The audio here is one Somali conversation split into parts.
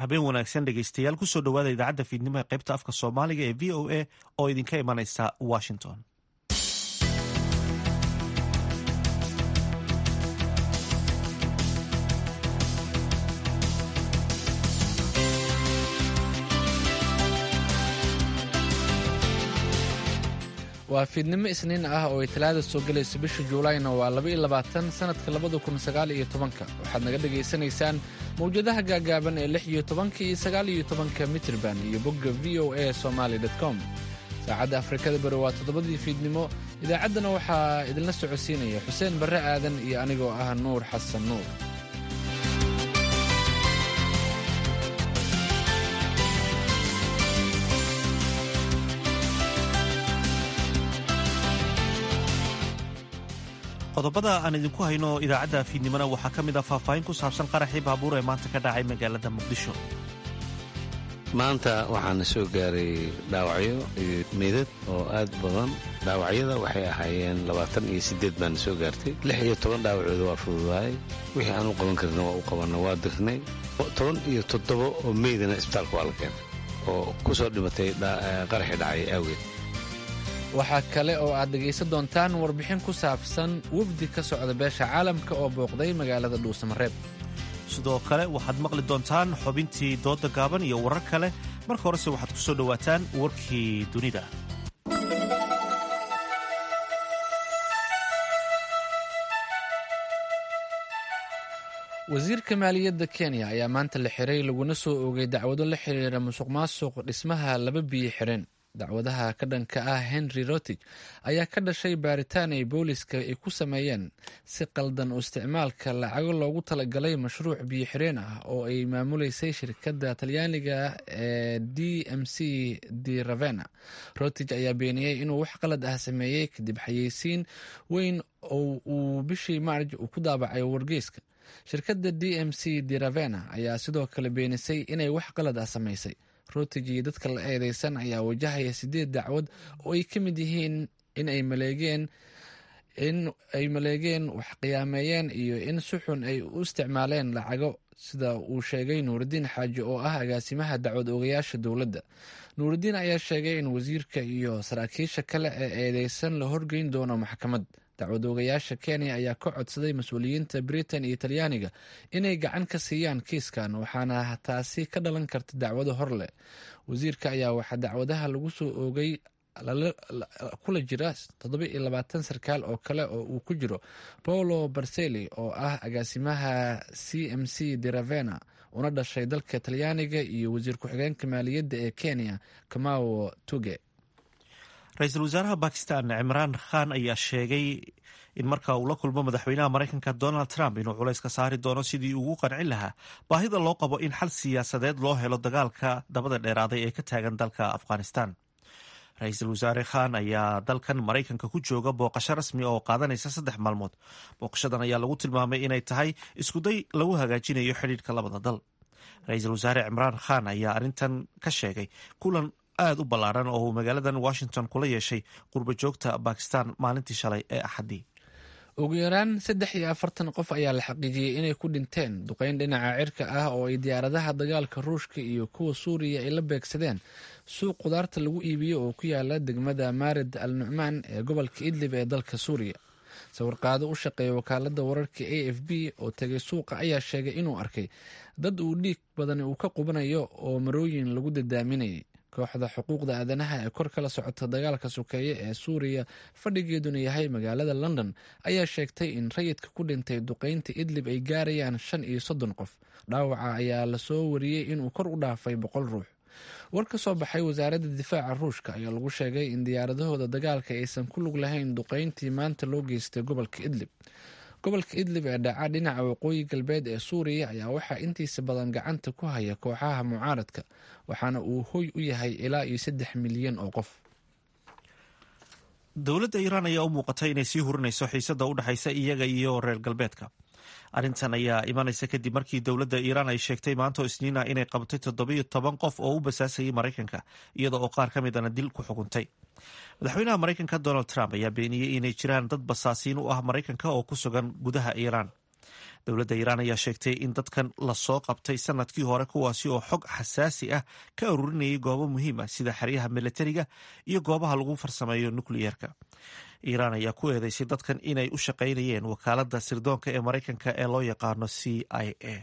habeen wanaagsan dhegeystayaal kusoo dhowaada idaacadda fiidnimo ee qaybta afka soomaaliga ee v o a oo idinka imanaysa washington waa fiidnimo isniin ah oo ay talaada soo gelayso bisha juulayna waa laba iyo labaatan sannadka labada kun sagaal iyo tobanka waxaad naga dhegaysanaysaan mawjadaha gaagaaban ee lix iyo tobanka iyo sagaal iyo tobanka mitrban iyo bogga v o a somaali com saacadda afrikada bari waa toddobadii fiidnimo idaacaddana waxaa idinla socodsiinaya xuseen barre aadan iyo anigoo ah nuur xasan nuur qodobada aan idinku hayno idaacadda fiidnimona waxaa ka mid ah faahfaahin ku saabsan qaraxii baabuur ee maanta ka dhacay magaalada muqdisho maanta waxaana soo gaaray dhaawacyo iyo meydad oo aad badan dhaawacyada waxay ahaayeen labaatan iyo siddeed baana soo gaartay lix iyo toban dhaawacooda waa fududahay wixii aan u qaban karna waa u qabanna waa dirnay toban iyo toddoba oo meydana isbitaalka waa la keenay oo ku soo dhimatay qaraxii dhacay awgeed waxaa kale oo aad dhegaysan doontaan warbixin ku saabsan wafdi ka socda beesha caalamka oo booqday magaalada dhuusamareeb sidoo kale waxaad maqli doontaan xubintii dooda gaaban iyo warar kale marka horese waxaad ku soo dhowaataan warkii dunida wasiirka maaliyadda kenya ayaa maanta la xiray laguna soo oogay dacwado la xiriira musuq maasuq dhismaha laba biyo xireen dacwadaha ka dhanka ah henry rotig ayaa ka dhashay baaritaan ay booliska ay ku sameeyeen si qaldan u isticmaalka lacago loogu talagalay mashruuc biyo xireen ah oo ay maamuleysay shirkadda talyaaniga ee d m c de ravena rotig ayaa beeniyey inuu wax qalad ah sameeyey kadib xayeysiin weyn oo uu bishii maarj uu ku daabacay wargeyska shirkadda d m c de ravena ayaa sidoo kale beenisay inay wax qalad ah samaysay rotig iyo dadka la eedeysan ayaa wajahaya sideed dacwad oo ay ka mid yihiin in ay maleegeen in ay maleegeen wax qiyaameeyeen iyo in si xun ay u isticmaaleen lacago sida uu sheegay nuurudiin xaaji oo ah agaasimaha dacwad oogayaasha dowladda nuurudiin ayaa sheegay in wasiirka iyo saraakiisha kale ee eedeysan la horgeyn doono maxkamad dacwad oogayaasha kenya ayaa ka codsaday mas-uuliyiinta britain iyo talyaaniga inay gacan ka siiyaan kiiskan waxaana taasi ka dhalan karta dacwado hor leh wasiirka ayaa waxaa dacwadaha lagu soo oogay kula jira toddoba iyo labaatan sarkaal oo kale oo uu ku jiro paolo barseli oo ah agaasimaha c m c de ravena una dhashay dalka talyaaniga iyo wasiir ku-xigeenka maaliyadda ee kenya kamao tuge ra-iisul wasaaraha bakistan cimraan khan ayaa sheegay in marka uu la kulmo madaxweynaha maraykanka donald trump inuu culays ka saari doono sidii ugu qancin lahaa baahida loo qabo in xal siyaasadeed loo helo dagaalka dabada dheeraaday ee ka taagan dalka afghanistan ra-iisul wasaare khan ayaa dalkan maraykanka ku jooga booqasho rasmi oo qaadanaysa saddex maalmood booqashadan ayaa lagu tilmaamay inay tahay iskuday lagu hagaajinayo xidhiidhka labada dal ra-iisul wasaare cimraan khan ayaa arrintan ka sheegay kulan aada u ballaaran oo uu magaaladan washington kula yeeshay qurba joogta bakistan maalintii shalay ee axaddii ugu yaraan saddex iyo afartan qof ayaa la xaqiijiyey inay ku dhinteen duqeyn dhinaca cirka ah oo ay diyaaradaha dagaalka ruushka iyo kuwa suuriya ay la beegsadeen suuq khudaarta lagu iibiyo oo ku yaala degmada maarid al nucmaan ee gobolka idlib ee dalka suuriya sawirqaado u shaqeeya wakaalada wararka a f b oo tegay suuqa ayaa sheegay inuu arkay dad uu dhiig badan uu ka qubanayo oo marooyin lagu dadaaminayay kooxda xuquuqda aadanaha ee kor kala socota dagaalka sokeeye ee suuriya fadhigeeduna yahay magaalada london ayaa sheegtay in rayidka ku dhintay duqeynta idlib ay gaarayaan shan iyo soddon qof dhaawaca ayaa lasoo wariyey inuu kor u dhaafay boqol ruux war ka soo baxay wasaaradda difaaca ruushka ayaa lagu sheegay in diyaaradahooda dagaalka aysan ku lug lahayn duqeyntii maanta loo geystay gobolka idlib gobolka idlib ee dhaca dhinaca waqooyi galbeed ee suuriya ayaa waxaa intiisa badan gacanta ku haya kooxaha mucaaradka waxaana uu hoy u yahay ilaa iyo saddex milyan oo qof dowladda iiraan ayaa u muuqatay inay sii hurinayso xiisada u dhexaysa iyaga iyo reer galbeedka arrintan ayaa imanaysa kadib markii dowladda iiraan ay sheegtay maanta isniina inay qabatay toddobiyo toban qof oo u basaasayay maraykanka iyada oo qaar ka midana dil ku xukuntay madaxweynaha maraykanka donald trump ayaa beeniyey inay jiraan dad basaasiin u ah maraykanka oo ku sugan gudaha iiraan dowladda iiraan ayaa sheegtay in dadkan lasoo qabtay sanadkii hore kuwaasi oo xog xasaasi ah ka aruurinayay goobo muhiim ah sida xeryaha milatariga iyo goobaha lagu farsameeyo nukliyeerka iiraan ayaa ku eedeysay dadkan inay u shaqaynayeen wakaaladda sirdoonka ee maraykanka ee loo yaqaano c i a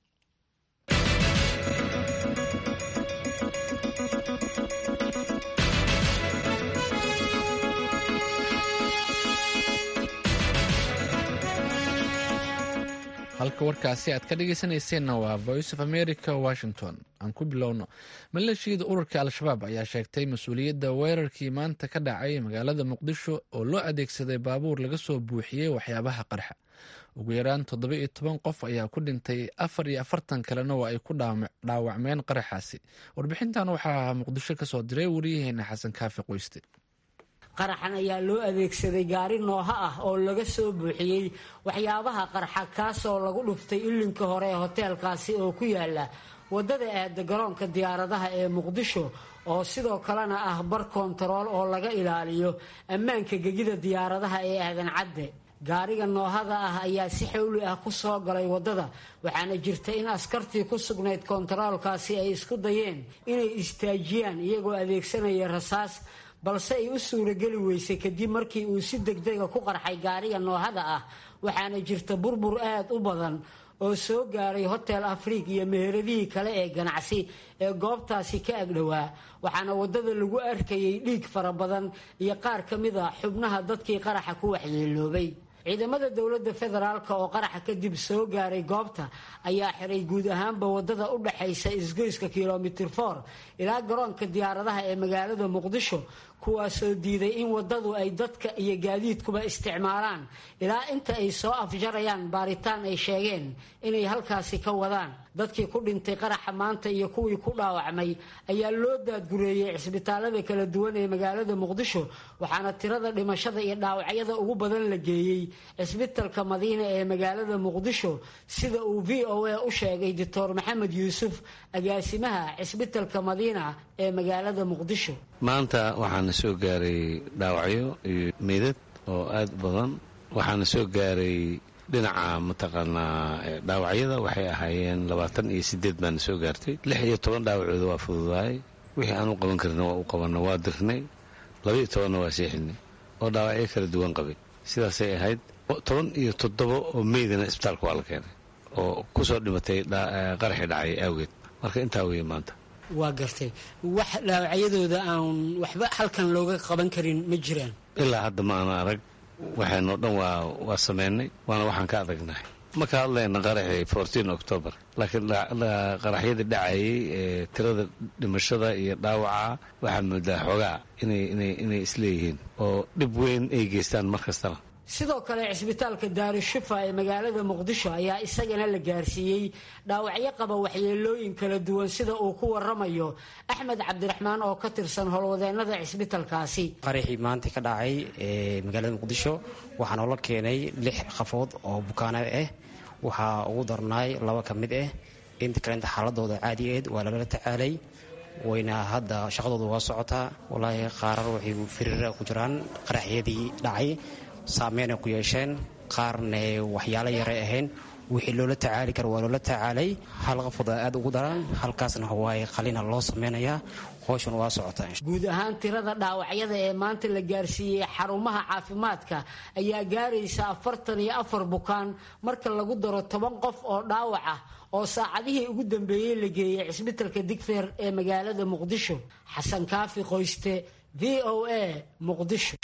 halka warkaasi aad ka dhegeysanayseena waa voice of america washington aan ku bilowno maleeshiyada ururka al-shabaab ayaa sheegtay mas-uuliyadda weerarkii maanta ka dhacay magaalada muqdisho oo loo adeegsaday baabuur laga soo buuxiyey waxyaabaha qarxa ugu yaraan toddoba iyo toban qof ayaa ku dhintay afar iyo afartan kalena waa ay ku dhaawacmeen qaraxaasi warbixintan waxaa muqdisho kasoo diray wariyaheena xasan kaafi qoyste qaraxan ayaa loo adeegsaday gaari nooha ah oo laga soo buuxiyey waxyaabaha qarxa kaasoo lagu dhuftay ilinka hore ee hoteelkaasi oo ku yaala waddada aada garoonka diyaaradaha ee muqdisho oo sidoo kalena ah bar kontarool oo laga ilaaliyo ammaanka gegida diyaaradaha ee aadan cadde gaariga noohada ah ayaa si xawli ah ku soo galay waddada waxaana jirta in askartii ku sugnayd kontaroolkaasi ay isku dayeen inay istaajiyaan iyagoo adeegsanaya rasaas balse ay u suurageli weysay kadib markii uu si degdega ku qarxay gaariga noohada ah waxaana jirta burbur aad u badan oo soo gaaray hotel afriig iyo meheradihii kale ee ganacsi ee goobtaasi ka agdhowaa waxaana waddada lagu arkayay dhiig fara badan iyo qaar ka mid a xubnaha dadkii qaraxa ku waxyeeloobay ciidamada dowladda federaalk oo qaraxa kadib soo gaaray goobta ayaa xiray guud ahaanba waddada u dhaxaysa isgoyska kilomitir for ilaa garoonka diyaaradaha ee magaalada muqdisho kuwaasoo diiday in waddadu ay dadka iyo gaadiidkuba isticmaalaan ilaa inta ay soo afjarayaan baaritaan ay sheegeen inay halkaasi ka wadaan dadkii ku dhintay qaraxa maanta iyo kuwii ku dhaawacmay ayaa loo daadgureeyey cisbitaalada kala duwan ee magaalada muqdisho waxaana tirada dhimashada iyo dhaawacyada ugu badan la geeyey cisbitalka madiina ee magaalada muqdisho sida uu v o a u sheegay doctor maxamed yuusuf agaasimaha cisbitalka madiina ee magaalada muqdisho maanta waxaana soo gaaray dhaawacyo iyo meydad oo aad u badan waxaana soo gaaray dhinaca mataqaanaa dhaawacyada waxay ahaayeen labaatan iyo sideed baana soo gaartay lix iyo toban dhaawacooda waa fududaayay wixii aan u qaban karna waa u qabanna waa dirnay laba iyo tobanna waa seexinay oo dhaawacyo kala duwan qabay sidaasay ahayd toban iyo toddoba oo meydana isbitaalka waa la keenay oo ku soo dhimatay qaraxii dhacay awgeed marka intaa weeye maanta waa gartay wax dhaawacyadooda aan waxba halkan looga qaban karin ma jiraan ilaa hadda ma ana arag waxaynoo dhan waa waa sameynay waana waxaan ka adagnahay ma ka hadlayna qaraxii fourteen october laakiin qaraxyadii dhacayay ee tirada dhimashada iyo dhaawaca waxaad moodaa xoogaa inay inay inay isleeyihiin oo dhib weyn ay geystaan mar kastaba sidoo kale cisbitaalka daarushufa ee magaalada muqdisho ayaa isagana la gaarsiiyey dhaawacyo qaba waxyeelooyin kala duwan sida uu ku waramayo axmed cabdiraxmaan oo ka tirsan howlwadeenada cisbitalkaasi qaraxii maanta ka dhacay ee magaalada muqdisho waxaa noola keenay lix qafood oo bukaana ah waxaa ugu darnaay laba ka mid ah inta kalenta xaaladooda caadigeed waa lagala tacaalay wayna hadda shaqadooda waa socotaa walaahi qaarar waxay firiira ku jiraan qaraxyadii dhacay saameynay ku yeesheen qaarne waxyaalo yaray ahayn wixii loola tacaali kara waa loola tacaalay hal qafooda aad ugu daran halkaasna waaye qalina loo sameynayaa howshan waa socotaa guud ahaan tirada dhaawacyada ee maanta la gaarsiiyey xarumaha caafimaadka ayaa gaaraysa afartan iyo afar bukaan marka lagu daro toban qof oo dhaawac ah oo saacadihii ugu dambeeyey la geeyey cisbitalka digfeer ee magaalada muqdisho xasan kaafi qoyste v o a muqdisho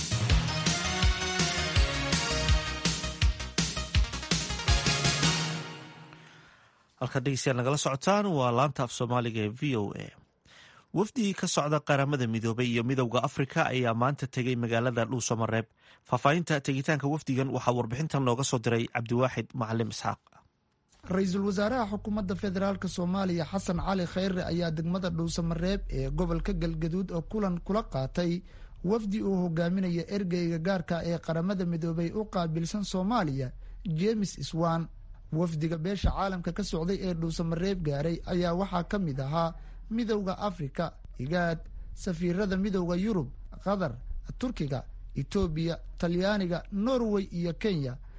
halkaad dhegeystayaal nagala socotaan waa laanta af soomaaliga ee v o a wafdigii ka socda qaramada midoobay iyo midowda afrika ayaa maanta tegey magaalada dhuusamareeb faahfaahinta tegitaanka wafdigan waxaa warbixintan nooga soo diray cabdiwaaxid macalim isxaaq ra-iisul wasaaraha xukuumadda federaalk soomaaliya xasan cali khayre ayaa degmada dhuusamareeb ee gobolka galgaduud oo kulan kula qaatay wafdi uu hogaaminaya ergeyga gaarka ee qaramada midoobay u qaabilsan soomaaliya jemes iswan wafdiga beesha caalamka ka socday ee dhuusamareeb gaaray ayaa waxaa ka mid ahaa midowda afrika igaad safiirada midowda yurub qatar turkiga etoobiya talyaaniga norway iyo kenya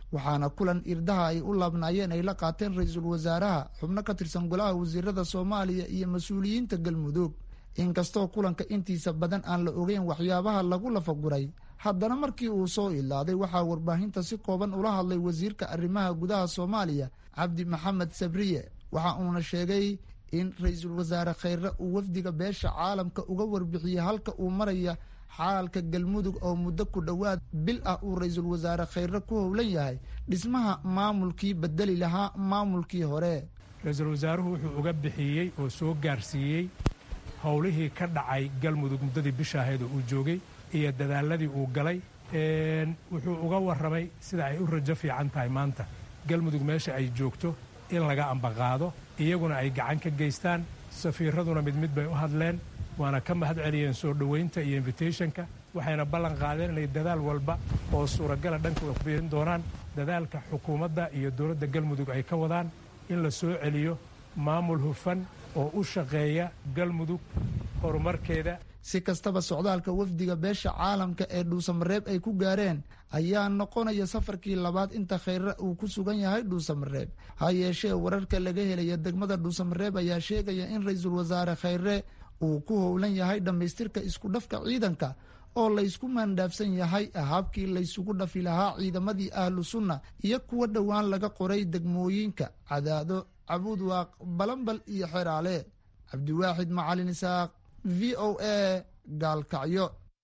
waxaana kulan irdaha ay u laabnaayeen ay la qaateen ra-iisul wasaaraha xubno ka tirsan golaha wasiirada soomaaliya iyo mas-uuliyiinta galmudug inkastoo kulanka intiisa badan aan la ogeyn waxyaabaha lagu lafaguray haddana markii uu soo ilaaday waxaa warbaahinta si kooban ula hadlay wasiirka arrimaha gudaha soomaaliya cabdi maxamed sabriye waxa uuna sheegay in ra-iisul wasaare kheyre uu wafdiga beesha caalamka uga warbixiyey halka uu maraya xaalka galmudug oo muddo ku dhowaad bil ah uu ra-iisul wasaare kheyre ku howlan yahay dhismaha maamulkii bedeli lahaa maamulkii hore ra-iisul wasaaruhu wuxuu uga bixiyey oo soo gaarsiiyey howlihii ka dhacay galmudug muddadii bisha ahayd oo uu joogay iyo dadaaladii uu galay wuxuu uga warramay sida ay u rajo fiican tahay maanta galmudug meesha ay joogto in laga ambaqaado iyaguna ay gacan ka geystaan safiiraduna mid mid bay u hadleen waana ka mahad celiyeen soo dhoweynta iyo invitationka waxayna ballan qaadeen inay dadaal walba oo suuragala dhankooda ku biirin doonaan dadaalka xukuumadda iyo dowladda galmudug ay ka wadaan in la soo celiyo maamul hufan oo u shaqeeya galmudug horumarkeeda si kastaba socdaalka wafdiga beesha caalamka ee dhuusamareeb ay ku gaareen ayaa noqonaya safarkii labaad inta kheyre uu ku sugan yahay dhuusamareeb ha yeeshee wararka laga helaya degmada dhuusamareeb ayaa sheegaya in ra-iisul wasaare kheyre uu ku howlan yahay dhammaystirka isku dhafka ciidanka oo laysku maandhaafsan yahay habkii laysugu dhafi lahaa ciidamadii ahlu sunna iyo kuwa dhowaan laga qoray degmooyinka cadaado cabuudwaaq balambal iyo xeraale cabdiwaaxid macalin isaaq v o a gaalkacyo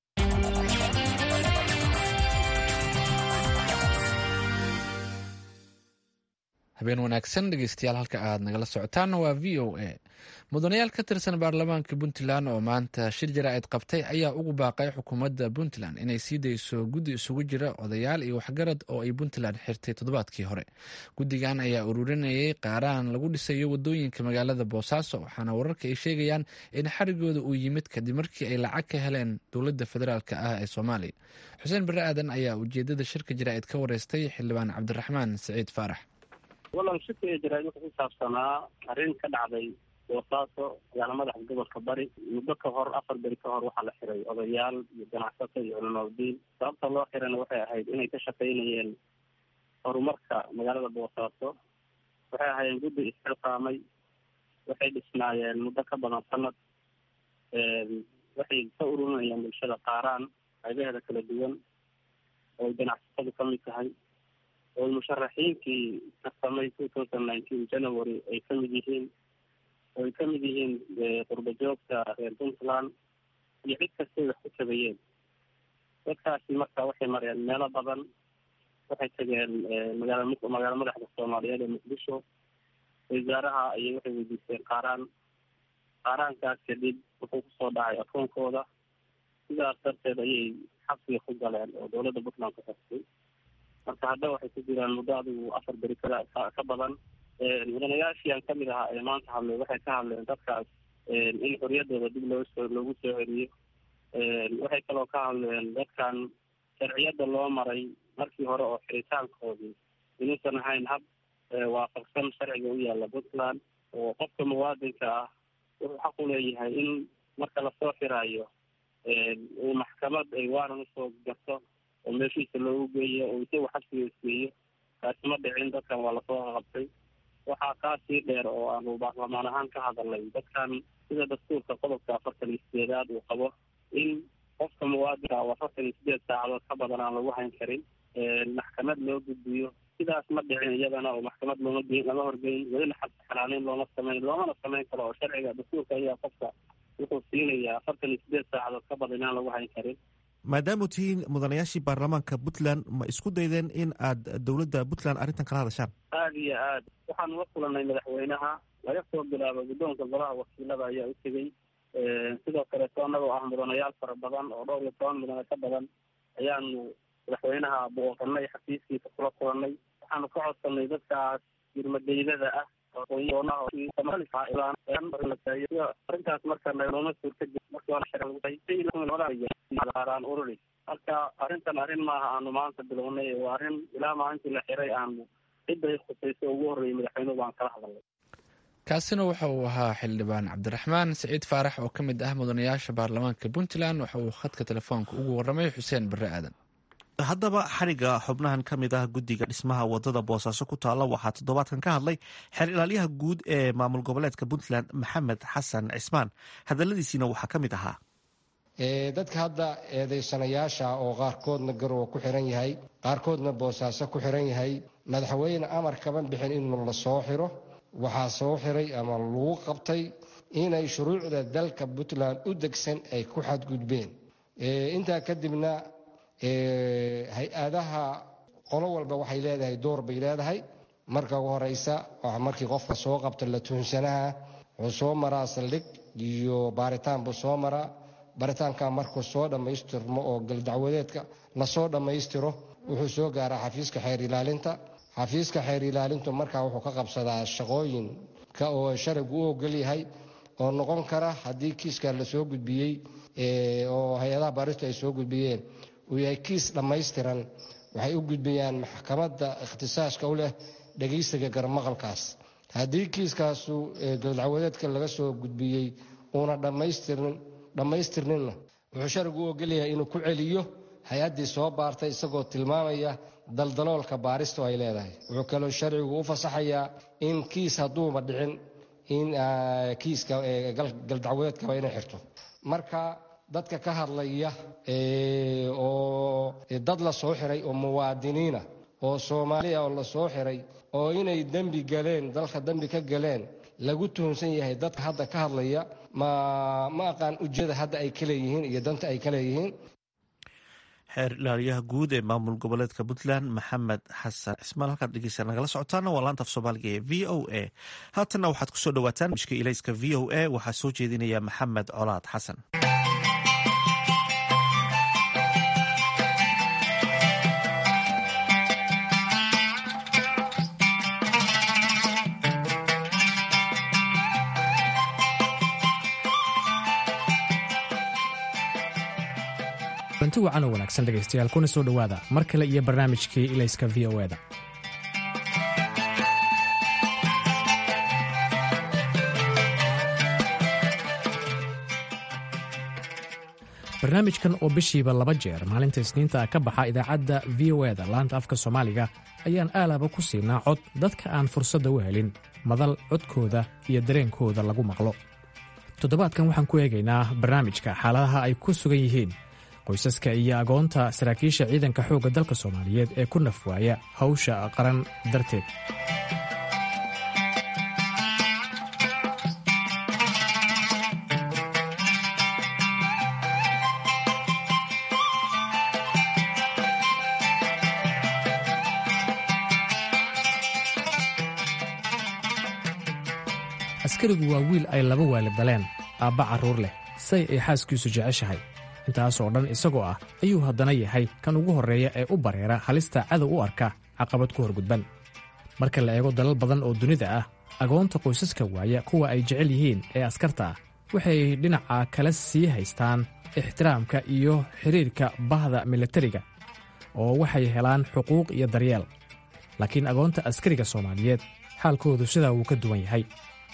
habeen wanaagsan dhegeystayaal halka aad nagala socotaanna waa v o a mudanayaal ka tirsan baarlamaanka puntland oo maanta shir jaraa'id qabtay ayaa ugu baaqay xukuumadda puntland inay sii dayso guddi isugu jira odayaal iyo waxgarad oo ay puntland xirtay toddobaadkii hore guddigan ayaa ururinayay qaaraan lagu dhisayo wadooyinka magaalada boosaaso waxaana wararka ay sheegayaan in xarigooda uu yimid kadib markii ay lacag ka heleen dowladda federaalk ah ee soomaaliya xuseen bare aadan ayaa ujeedada shirka jaraa'id ka wareystay xildhibaan cabdiraxmaan siciid faarax wallan shirka jaraa'id wuxuu ku saabsanaa arrin ka dhacday boosaaso magaala madaxa gobolka bari muddo ka hor afar beri ka hor waxaa la xiray odayaal iyo ganacsato iyo culamaudiin sababta loo xirana waxay ahayd inay ka shaqaynayeen horumarka magaalada boosaaso waxay ahaayeen guddi isxilqaamay waxay dhisnaayeen muddo ka badan sanad waxay ka ururinayeen bulshada qaaraan qaybaheeda kala duwan oo ganacsatadu ka mid tahay oo musharaxiinkii tartamay two thousand nineteen january ay ka mid yihiin oo ay ka mid yihiin qurba joogta reer puntland iyo cid kastay wax ku tabayeen dadkaasi marka waxay mareen meelo badan waxay tageen magaala magaala madaxda soomaaliyeed ee muqdisho wasaaraha ayay waxay weydiisteen qaaraan qaaraankaas kadib wuxuu kusoo dhacay akoonkooda sidaas darteed ayay xabsiga ku galeen oo dowladda puntland ku xirtay marka hadda waxay ku jiraan muddo adigu afar beri kala ka badan mudanayaashii aan kamid ahaa ee maanta hadlay waxay ka hadleen dadkaas in xoriyadooda dib loo soo loogu soo celiyo waxay kaloo ka hadleen dadkan sharciyada loo maray markii hore oo xiritaankoodii inuusan ahayn hab waafaqsan sharciga u yaalla puntland oo qofka muwaadinka ah wuxuu xaq u leeyahay in marka lasoo xiraayo uu maxkamad ay waaran usoo garto oo meeshiisa loogu geeyo oo isagu xabsiga isgeeyo kaasi ma dhicin dadkan waa lasoo qabtay waxaa kaa sii dheer oo aanu baarlamaan ahaan ka hadalnay dadkan sida dastuurka qodobka afartan iyo sideedaad uu qabo in qofka muwaadinka oo afartan iyo sideed saacadood ka badan aan lagu hayn karin maxkamad loo gudbiyo sidaas ma dhicin iyadana oo maxkamad looma ge lama horgeyn welina xabsi xalaaneyn looma samayn loomana samayn karo oo sharciga dastuurka ayaa qofka wuxuu siinayaa afartan iyo sideed saacadood ka badan inaan lagu hayn karin maadaama tihiin mudanayaashii baarlamaanka puntland ma isku daydeen in aad dowladda puntland arrintan kala hadashaan aada iyo aad waxaanu la kulanay madaxweynaha laga soo bilaabo guddoonka golaha wakiilada ayaa u tegey sidoo kaleeto annagoo ah mudanayaal fara badan oo dhowr iyo toban mudane ka badan ayaanu madaxweynaha booqanay xafiiskiisa kula kulanay waxaanu ka codsanay dadkaas girmadeydada ah arrintaas marka nooma suurtamarkaan ururi marka arrintan arrin maaha aanu maanta bilownay waa arrin ilaa maalintii la xiray aanu cidday khusayso ugu horreeyay madaxweynuhu baan kala hadalnay kaasina waxa uu ahaa xildhibaan cabdiraxmaan siciid faarax oo ka mid ah mudanayaasha baarlamaanka puntland waxa uu khadka telefoonka ugu warramay xuseen bare aadan haddaba xariga xubnahan ka mid ah guddiga dhismaha wadada boosaaso ku taalla waxaa toddobaadkan ka hadlay xeer ilaalyaha guud ee maamul goboleedka puntland maxamed xasan cismaan hadaladiisiina waxaa ka mid ahaa dadka hadda eedaysanayaasha oo qaarkoodna garowa ku xiran yahay qaarkoodna boosaaso ku xiran yahay madaxweyne amar kaban bixin in la soo xiro waxaa soo xiray ama lagu qabtay inay shuruucda dalka puntland u degsan ay ku xadgudbeen intaa kadibna hay-adaha qolo walba waxay leedahay door bay leedahay marka ugu horeysa markii qofka soo qabta la tuhunsanaha wuxuu soo maraa saldhig iyo baaritaan buu soo maraa baaritaanka markuu soo dhammaystirmo oo galdacwadeedka lasoo dhammaystiro wuxuu soo gaaraa xafiiska xeer ilaalinta xafiiska xeer ilaalintu markaa wuxuu ka qabsadaa shaqooyinka oo sharcigu u ogol yahay oo noqon kara haddii kiiska lasoo gudbiyey oo hay-adaha baaristu ay soo gudbiyeen uu yahay kiis dhammaystiran waxay u gudbiyaan maxkamadda ikhtisaaska u leh dhegaysiga garmaqalkaas haddii kiiskaasu galdacwadeedka laga soo gudbiyey uuna dhammaystirninna wuxuu sharcigu u ogolyahay inuu ku celiyo hay-addii soo baartay isagoo tilmaamaya daldaloolka baaristu ay leedahay wuxuu kaloo sharcigu u fasaxayaa in kiis hadduuba dhicin in kiiska galdacwadeedkaba inay xirto marka dadka ka hadlaya oo dad la soo xiray oo muwaadiniina oo soomaaliya oo la soo xiray oo inay dembi galeen dalka dembi ka galeen lagu tuhunsan yahay dadka hadda ka hadlaya ma ma aqaan ujeeda hadda ay ka leeyihiin iyo danta ay ka leeyihiin xeer ilaaliyaha guud ee maamul goboleedka puntland maxamed xasan cismaan halkaad dhegeysa nagala socotaana waa laanta af soomaaliga ee v o a haatanna waxaad kusoo dhawaataan mishka ilayska v o a waxaa soo jeedinaya maxamed colaad xasan runti wacan oo wanaagsan dhegaystayaal kuna soo dhowaada mar kale iyo barnaamijkii ilayska v o eda barnaamijkan oo bishiiba laba jeer maalinta isniinta ka baxa idaacadda v o eda laanta afka soomaaliga ayaan aalaba ku siinaa cod dadka aan fursadda u helin madal codkooda iyo dareenkooda lagu maqlo toddobaadkan waxaan ku eegaynaa barnaamijka xaaladaha ay ku sugan yihiin qoysaska iyo agoonta saraakiisha ciidanka xoogga dalka soomaaliyeed ee ku nafwaaya hawsha qaran darteed askarigu waa wiil ay laba waalid daleen aabba carruur leh say ay xaaskiisu jeceshahay intaas oo dhan isagoo ah ayuu haddana yahay kan ugu horreeya ee u bareera halista cadow u arka caqabad ku horgudban marka la eego dalal badan oo dunida ah agoonta qoysaska waaya kuwa ay jecel yihiin ee askarta ah waxay dhinaca kala sii haystaan ixtiraamka iyo xidhiirka bahda militariga oo waxay helaan xuquuq iyo daryeel laakiin agoonta askariga soomaaliyeed xaalkoodu sidaa wuu ka duwan yahay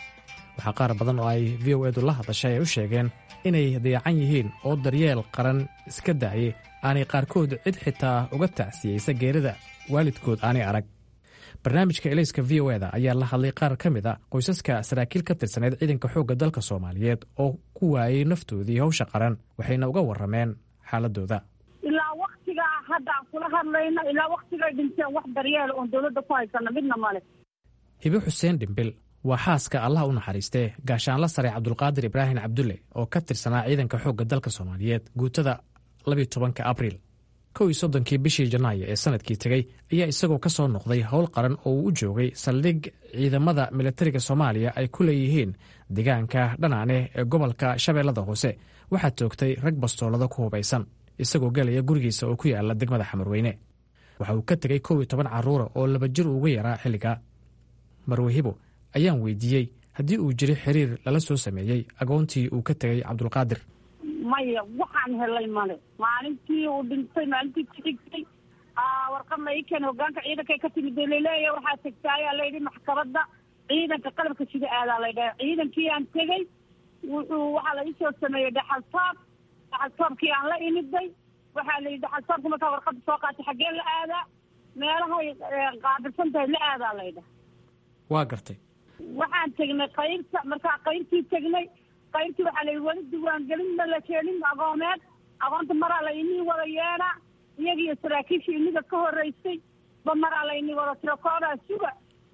waxaa qaar badan oo ay v o edu la hadashay ay u sheegeen inay dayacan yihiin oo daryeel qaran iska daayay aanay qaarkood cid xitaa uga tacsiyeysa geerida waalidkood aanay arag barnaamijka elayska v o eda ayaa la hadlay qaar ka mid a qoysaska saraakiil ka tirsaneyd ciidanka xoogga dalka soomaaliyeed oo ku waayey naftoodii hawsha qaran waxayna uga warrameen xaaladooda ilaa waktigaa hadda aan kula hadlayno ilaa waktigay dhinteen wax daryeela oon dowladda ku haysana midna male hibe xuseen dhimbil waa xaaska allah u naxariistee gaashaanla sare cabdulqaadir ibraahim cabdulle oo ka tirsanaa ciidanka xoogga dalka soomaaliyeed guutada labiyo tobanka abriil kow iyo soddonkii bishii janaayo ee sanadkii tegey ayaa isagoo ka soo noqday howl qaran oo uu u joogay saldhig ciidamada militariga soomaaliya ay ku leeyihiin deegaanka dhanaane ee gobolka shabeellada hoose waxaa toogtay rag bastoolada ku hubaysan isagoo gelaya gurigiisa oo ku yaala degmada xamarweyne waxa uu ka tegey kow iyo toban carruura oo laba jir uga yaraa xilliga marwahibo ayaan weydiiyey haddii uu jiro xiriir lala soo sameeyey agoontii uu ka tegey cabdulqaadir maya waxaan helay male maalintii uu dhintay maalintii ku xigtay warqad la ii keenay hogaanka ciidanka ka timid oo laleeyahay waxaa tegta ayaa layidhi maxkamadda ciidanka qalabka sida aadaa laydhaha ciidankii aan tegey wuxuu waxaa la iisoo sameeyey dhaxaltoob dhaxaltoobkii aan la imiday waxaa la yidhi xasaabka markaa warqada soo qaatay xaggee la aadaa meelahay qaabilsan tahay la aadaa laydhaha waa gartay waxaan tegnay qaybta markaa qaybtii tegnay qaybtii waxaa la yidhi weli diiwaangelinna la keenin agoomeed agoonta maraa la inii wada yeedhaa iyagiiyo saraakiishii iniga ka horreysay ba maraa la inii wada tiro koodaa suga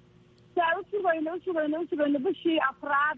saa u sugayno u sugayno u sugayno bishii afraad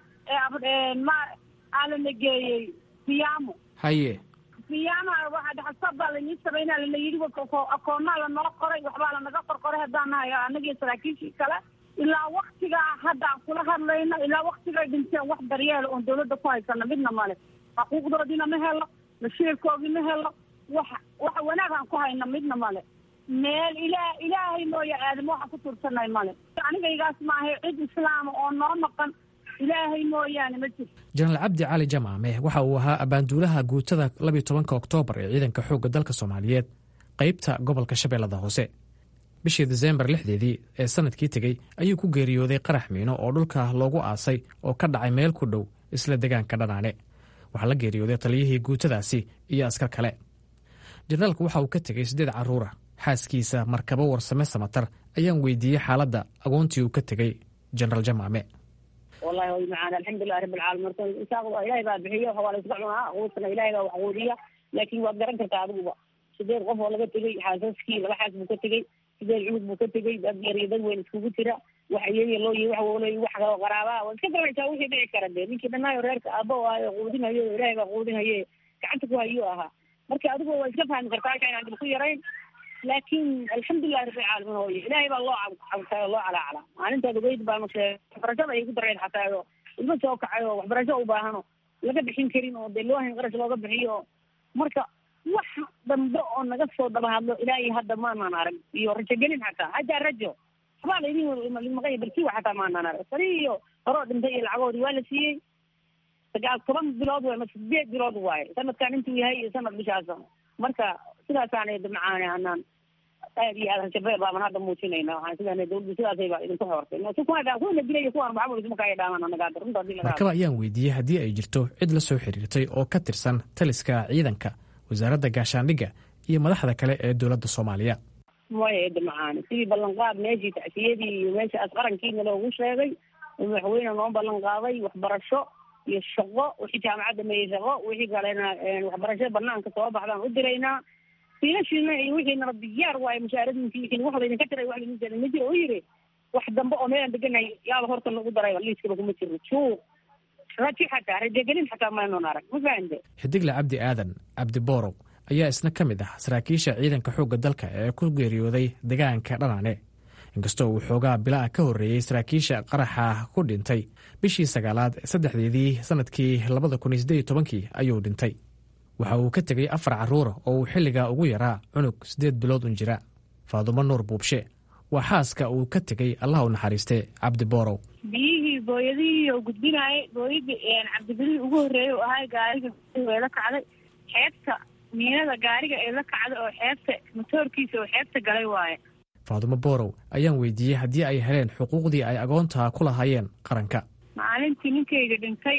ee ma aalana geeyey siyaamo haye siyaama waxaa dhaxasab baa lainii samaynaa lana yidhi akoonnaa lanoo qoray waxbaa lanaga qorqoray haddaan nahay annagiyo saraakiishii kale ilaa waktigaa hadda aan kula hadlayno ilaa waktigay dhinteen wax daryeela oon dawladda ku haysana midna male xuquuqdoodiina ma helo mashiirkoodii ma helo wax wax wanaag aan ku hayna midna male meel ilaa ilaahay mooya aadamo waxaan ku tuursanay male anigaygaas maahay cid islaama oo noo maqan ilaahay mooyaane ma jirto jenaraal cabdi cali jamaame waxa uu ahaa abbaanduulaha guutada labiyo tobanka oktoobar ee ciidanka xoogga dalka soomaaliyeed qaybta gobolka shabeellada hoose bishii desembar lixdeedii ee sanadkii tegey ayuu ku geeriyooday qarax miino oo dhulka loogu aasay oo ka dhacay meel ku dhow isla degaanka dhanaane waxaa la geeriyooday taliyihii guutadaasi iyo askar kale jenaraalku waxa uu ka tegey siddeed carruura xaaskiisa markabo warsame samatar ayaan weydiiyey xaaladda agoontii uu ka tegey jenaraal jamaame wallahi way macaan alxamdulilahi rabbi alcaalamiin marka isaaq ilaahay baa bixiyo waa la isku cunaa quudkana ilaahay baa wax quudiya laakiin waad garan kartaa adiguba sideed qof oo laga tegey xaasaskii laba xaas buu ka tegey sideed cunug buu ka tegey dad yar iyo dad weyn iskugu jira wax iyaga loo yihi wax wolo wax kaloo qaraabaa waad iska garanaysaa wixii dhici kara dee ninkii dhanaayo reerka aabba o ahayo quudinayo ilaahay baa quudinaye gacanta ku hayuu ahaa marka adigu waa iska fahmi kartaa halka inaan dib ku yarayn laakiin alxamdulilahi rabbi alcaalamiin hooye ilaahay baa loo cabtay oo loo calaacala maalintaad ogeyd baanu sheegay waxbarashada ay ku dareen xataa oo ilmo soo kacay oo waxbarasho u baahano laga bixin karin oo dee loo hayn qarash looga bixiyo marka wax dambe oo naga soo daba hadlo ilaa iyo hadda maanaan arag iyo rajogelin xataa hataa rajo waxbaa laydin maqanya barkiwa xataa maanaan arag sari iyo horoo dhintay iyo lacagoodii waa la siiyey sagaal toban bilood waay ma sideed bilood waaye sanadkan intuu yahay iyo sanad bishaasa marka sidaasaana macaane anaan aad iyo aad rajabe baaban hadda muujinayna waxaan sidaan dawladdu sidaasayba idinku xoortay kuwana kuwana dilay kuwan maxamud isma kaya dhaaman anaga hadda runta hadii laga markaba ayaan weydiiyey haddii ay jirto cid la soo xiriirtay oo ka tirsan taliska ciidanka wasaaradda gaashaandhigga iyo madaxda kale ee dowladda soomaaliya maya eedda macaane sidii ballanqaad meeshii tacsiyadii iyo meeshaas qarankiina loogu sheegay madaxweyne noo ballan qaaday waxbarasho iyo shaqo wixii jaamacadda meeyey shaqo wixii kalena waxbarasho banaanka soo baxdaan u diraynaa fiilashiina iyo wixiinana diyaar waaye mushaaradinki wixiina wax laydinka tiray wax laydin tiray ma jiro oo yiri wax dambe oo meelaan deganahay yaaba horta nagu daray liiskaba kuma jiro juuq raji xataa rajagelin xataa maynoon arag ma fahamte xidigle cabdi aadan cabdi boorow ayaa isna ka mid ah saraakiisha ciidanka xoogga dalka ee ku geeriyooday degaanka dhanaane inkastoo uu xoogaa bilaa ka horreeyey saraakiisha qaraxa ku dhintay bishii sagaalaad saddexdeedii sannadkii labada kun iyo siddeed iyo tobankii ayuu dhintay waxa uu ka tegey afar carruura oo uu xilligaa ugu yaraa cunug siddeed bilood un jira faadumo nuur buubshe waa xaaska uu ka tegey allah u naxariistay cabdi boorow biyihii booyadihii oo gudbinaayay booyadii cabdibilihii ugu horreeyay oo ahay gaariga ee la kacday xeebta miinada gaariga ee la kacday oo xeebta matoorkiisa oo xeebta galay waaye faadumo boorow ayaan weydiiyey haddii ay heleen xuquuqdii ay agoontaa ku lahaayeen qaranka maalintii ninkayga dhintay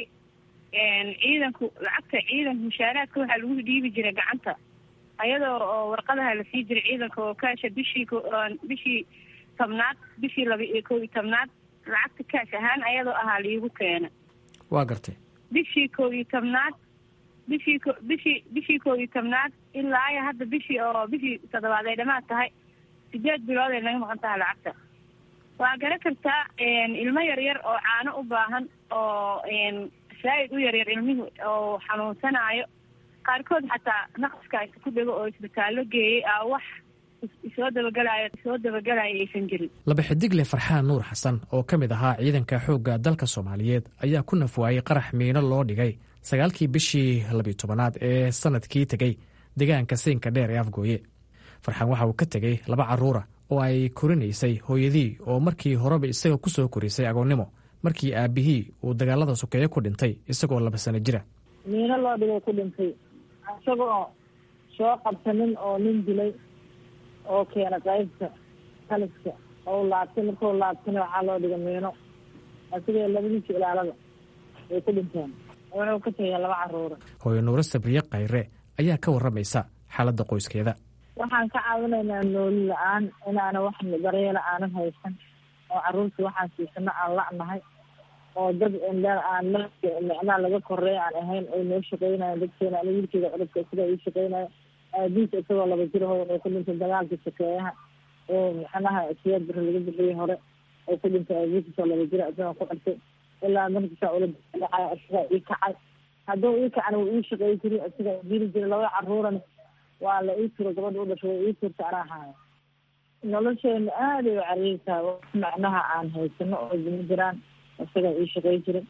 ciidanku lacagta ciidanka mushaaraadka waxaa lagu dhiibi jiray gacanta ayadoo oo warqadaha la sii jiray ciidanka oo kaasha bishii bishii tobnaad bishii laba iyo kow iyo tobnaad lacagta kaash ahaan ayadoo ahaa liigu keena waa gartay bishii kow iyo tobnaad bishii ko bishii bishii kow iyo tobnaad ilaa iyo hadda bishii oo bishii toddobaad ay dhamaad tahay sideed bilood ay naga maqan tahay lacagta waa garan kartaa ilmo yaryar oo caano u baahan oo zaaid u yaryar ilmihii oo xanuunsanaayo qaarkood xataa naqaska ku dhego oo isbitaallo geeyey a wax isoo dabagelayo isoo dabagelayo aysan jirin laba xidigle farxaan nuur xasan oo ka mid ahaa ciidanka xoogga dalka soomaaliyeed ayaa ku nafwaayey qarax miino loo dhigay sagaalkii bishii labiyo tobanaad ee sanadkii tegey deegaanka siinka dheer ee afgooye farxaan waxa uu ka tegey laba carruura oo ay korinaysay hooyadii oo markii horeba isaga ku soo korisay agoonnimo markii aabihii uu dagaalada sokeeye ku dhintay isagoo laba sano jira miino loo dhigay ku dhintay isagoo soo qabsanin oo nin dilay oo keena qaybta taliska oo laabtay markuu laabtana waxaa loo dhigay miino isagoo labadiisa ilaalada ay ku dhinteen wuxuu ka tegay laba caruura hooyo nuuro sabriye khayre ayaa ka warramaysa xaaladda qoyskeeda waxaan ka caawinaynaa nooli la-aan inaana wax daryeela aanan haysan oo caruurta waxaan siisano aan la'nahay oo dad aan micnaa laga koreey aan ahayn ay noo shaqeynayo dadkeena ani wiilkeeda cudubka sida ii shaqeynayo aabihiisa isagoo laba jir ho oo ku dhintay dagaalka sakeeyaha oo macnaha siyaad biri laga bixiyey hore oo ku dhintay aabihiisasoo laba jira isagoo ku dhintay ilaa markiisaa ula dhacay isagaa ii kacay hadduu ii kacana wuu ii shaqey jiri isagaa dili jira laba caruuran waa la ii turo gabadha u dhashay waa ii turta anaa haayo nolosheena aaday u cariirtaa macnaha aan haysano oo dima jiraan isagaa ii shaqey jiray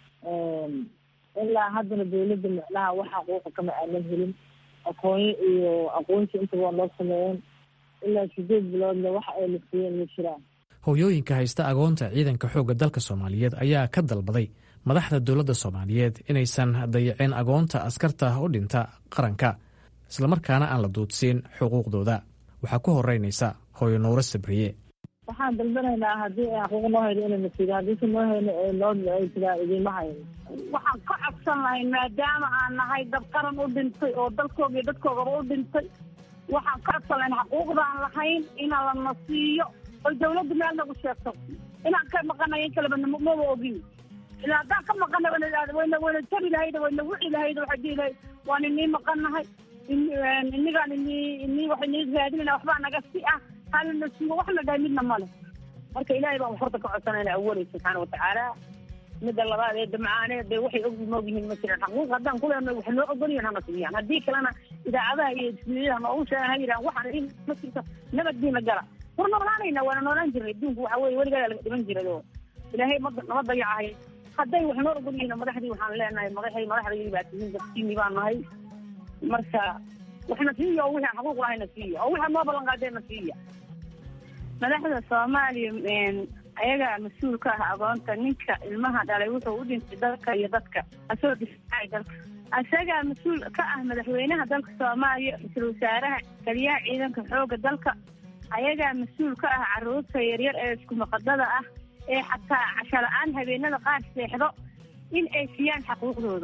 ilaa haddana dawladda macnaha wax xaquuqa kama aanan helin aqoonyo iyo aqoonsi intaba waa noo sameeyeen ilaa sideed biloodna wax ay la siiyeen ma jiraan hooyooyinka haysta agoonta ciidanka xoogga dalka soomaaliyeed ayaa ka dalbaday madaxda dowladda soomaaliyeed inaysan dayicin agoonta askarta u dhinta qaranka islamarkaana aan la duudsiin xuquuqdooda waxaa ku horeynaysa hooyo nuuro sabriye waxaan dalbanaynaa haddii ay xaquuq noo hayno inayna siido haddiise noo hayno ee noo ay tiraa idiima hayno waxaan ka codsan lahay maadaama aan nahay dad qaran u dhintay oo dalkooga iyo dadkoogaba u dhintay waxaan ka codsan lahayn xaquuqdaan lahayn inaan lana siiyo oy dawladdu meel nagu sheegto inaan ka maqanay in kaleba maba ogin ilaa haddaan ka maqanay wayna wayna tabi lahayd wayna wici lahayd waxay dihi lahayd waan inii maqannahay inigaan inii inii wax inii raadinayna waxbaa naga si ah halina siiyo wax la dhahay midna male marka ilaahay baan horta ka codsanayna awalay subxaana watacaala midda labaad ee damcaaneed dee waxay og moog yihiin ma jiraan xaquuq haddaan ku leenahay wax noo ogolyihin hana siiyaan haddii kalena idaacadaha iyo ismiidaha noogu sheegan ha yidhahan waxaan in ma jirto nabaddiina gala war noolaanayna waana noolaan jirnay adduunku waxa weye weligaa laga dhiman jiray oo ilaahay ma nama dayacahay hadday wax noo ogol yihiin madaxdii waxaan leenahay madaxay madaxdaydi baa tihiin dadkiini baan nahay marka waxna siiya oo wixii xaquuq lahayna siiya oo wixii noo ballan qaadeenna siiya madaxda soomaaliya ayagaa mas-uul ka ah agoonta ninka ilmaha dhalay wuxuu u dhintay dalka iyo dadka asoo difaacay dalka isagaa mas-uul ka ah madaxweynaha dalka soomaaliya ra-iisul wasaaraha taliyaha ciidanka xooga dalka ayagaa mas-uul ka ah caruurta yaryar ee isku maqadada ah ee xataa casho la-aan habeenada qaar seexdo in ay siiyaan xaquuqdooda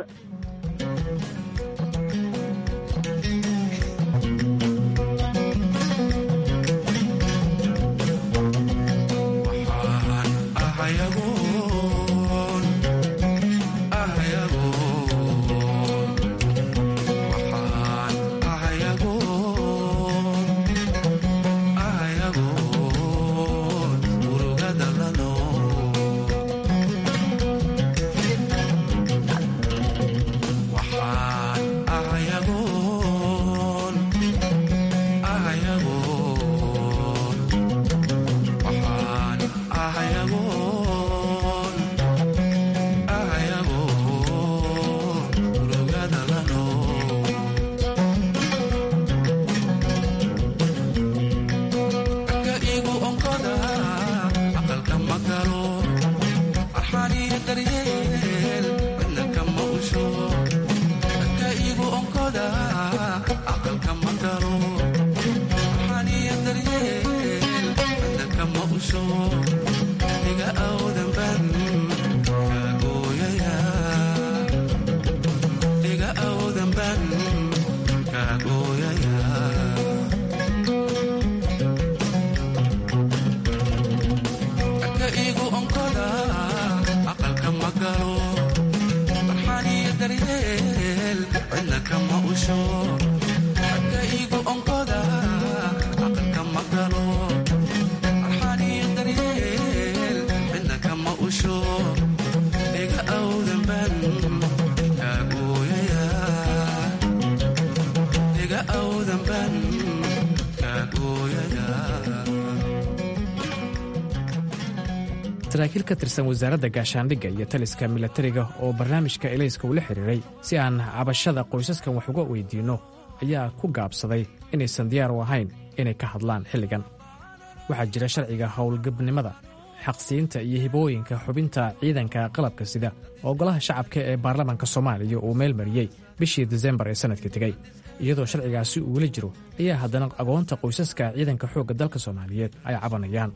saraakiil ka tirsan wasaaradda gaashaandhigga iyo taliska milatariga oo barnaamijka elayska ula xiriiray si aan cabashada qoysaskan wax uga weydiinno ayaa ku gaabsaday inaysan diyaar u ahayn inay ka hadlaan xilligan waxaa jira sharciga howlgabnimada xaqsiinta iyo hibooyinka xubinta ciidanka qalabka sida oo golaha shacabka ee baarlamaanka soomaaliya uu meel mariyey bishii disembar ee sannadka tegey iyadoo sharcigaasi uu weli jiro ayaa haddana agoonta qoysaska ciidanka xoogga dalka soomaaliyeed ay cabanayaan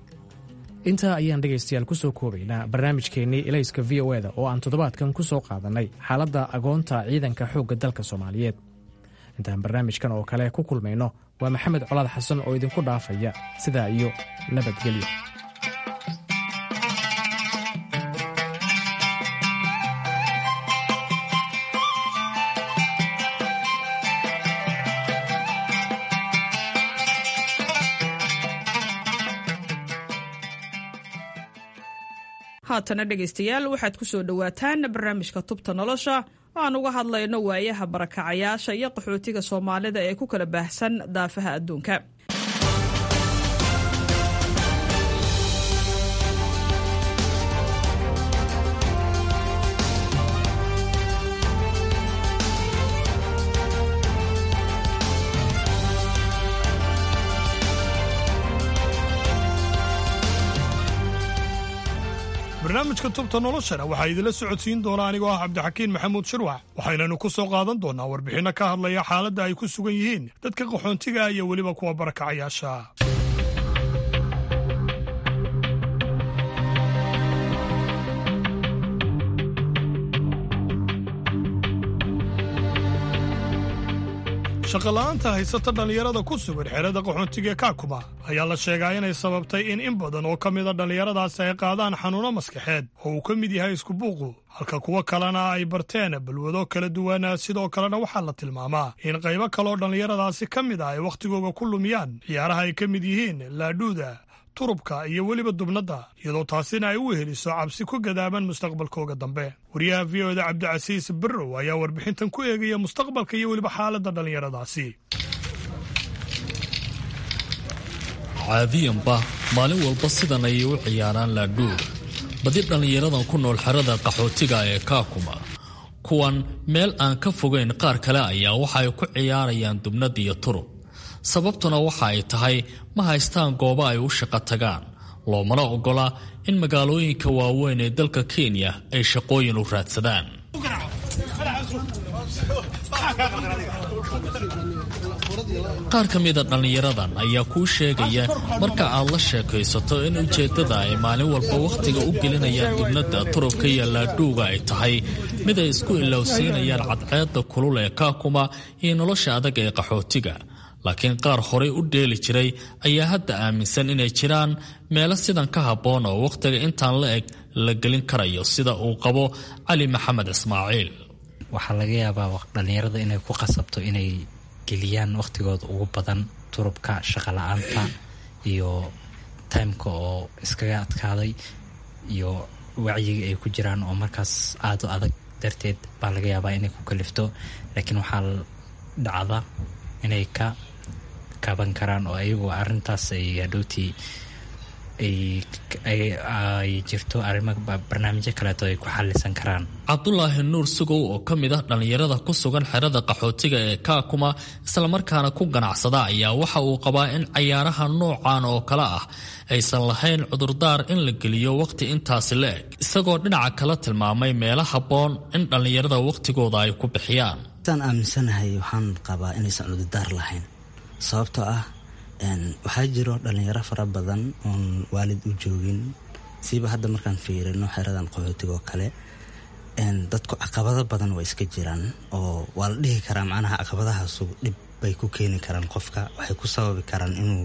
intaa ayaan dhegaystayaal ku soo koobaynaa barnaamijkeennii elayska v o eda oo aan toddobaadkan ku soo qaadannay xaaladda agoonta ciidanka xoogga dalka soomaaliyeed intaan barnaamijkan oo kale ku kulmayno waa maxamed colaad xasan oo idinku dhaafaya sidaa iyo nabadgelyo haatana dhegaystayaal waxaad ku soo dhowaataan barnaamijka tubta nolosha oo aan uga hadlayno waayaha barakacayaasha iyo qaxootiga soomaalida ee ku kala baahsan daafaha adduunka barnaamijka tubta noloshana waxaa idinla socodsiin doona anigoo ah cabdixakiin maxamuud shirwax waxaynanu ku soo qaadan doonnaa warbixinno ka hadlaya xaaladda ay ku sugan yihiin dadka qaxoontiga iyo weliba kuwa barakacayaasha shaqola'aanta haysata dhallinyarada ku sugan xerada qaxoontiga kaakuma ayaa la sheegaa inay sababtay in in badan oo ka mida dhallinyaradaasi ay qaadaan xanuuno maskaxeed oo uu ka mid yahay iskubuuqu halka kuwo kalena ay barteen balwado kala duwan sidoo kalena waxaa la tilmaamaa in qaybo kaleoo dhallinyaradaasi ka mid ah ay wakhtigooga ku lumiyaan ciyaaraha ay ka mid yihiin laadhuuda turubka iyo weliba dubnadda iyadoo taasina ay u weheliso cabsi ku gadaaban mustaqbalkooga dambe wariyaha v o da cabdicasiis barrow ayaa warbixintan ku eegaya mustaqbalka iyo weliba xaaladda dhallinyaradaasi caadiyanba maalin walba sidan ayay u ciyaaraan laadhuur badi dhallinyaradan ku nool xerada qaxootiga ee kaakuma kuwan meel aan ka fogayn qaar kale ayaa waxa ay ku ciyaarayaan dubnad iyo turub sababtuna waxa ay tahay ma haystaan goobo ay u shaqo tagaan loomana oggola in magaalooyinka waaweyn ee dalka kenya ay shaqooyin u raadsadaan qaar ka mida dhallinyaradan ayaa kuu sheegaya marka aad la sheekaysato in ujeeddada ay maalin walba wakhtiga u gelinayaan dubnadda turubka iyo laadhuuga ay tahay mid ay isku ilowsiinayaan cadceedda kulul ee kaakuma iyo nolosha adag ee qaxootiga laakiin qaar horay u dheeli jiray ayaa hadda aaminsan inay jiraan meelo sidan ka habboon oo wakhtiga intaan la eg la gelin karayo sida uu qabo cali maxamed ismaaciil waxaa laga yaabaa dhallinyarada inay ku qasabto inay geliyaan wakhtigooda ugu badan turubka shaqala-aanta iyo timeka oo iskaga adkaaday iyo wacyiga ay ku jiraan oo markaas aada u adag darteed baa laga yaabaa inay ku kalifto laakiin waxaa dhacda inay ka kaban karaan oo ayagoo arintaas ay hadhowtii ay jirto arrimo barnaamijyo kaleeto ay ku xalisan karaan cabdulaahi nuur sugow oo ka mid ah dhallinyarada ku sugan xerada qaxootiga ee kaakuma islamarkaana ku ganacsada ayaa waxa uu qabaa in cayaaraha noocan oo kale ah aysan lahayn cudurdaar in la geliyo wakhti intaasi la eg isagoo dhinaca kala tilmaamay meelo habboon in dhallinyarada wakhtigooda ay ku bixiyaan saan aaminsanahay waxaan qabaa inaysan cudurdaar lahayn sababtoo ah waxaa jiro dhalinyaro fara badan oon waalid u joogin siiba hadda markaan fiirino xeradan qaxootiga oo kale dadku caqabado badan waa iska jiraan oo waa la dhihi karaa macnaha caqabadahaasu dhib bay ku keeni karaan qofka waxay ku sababi karaan inuu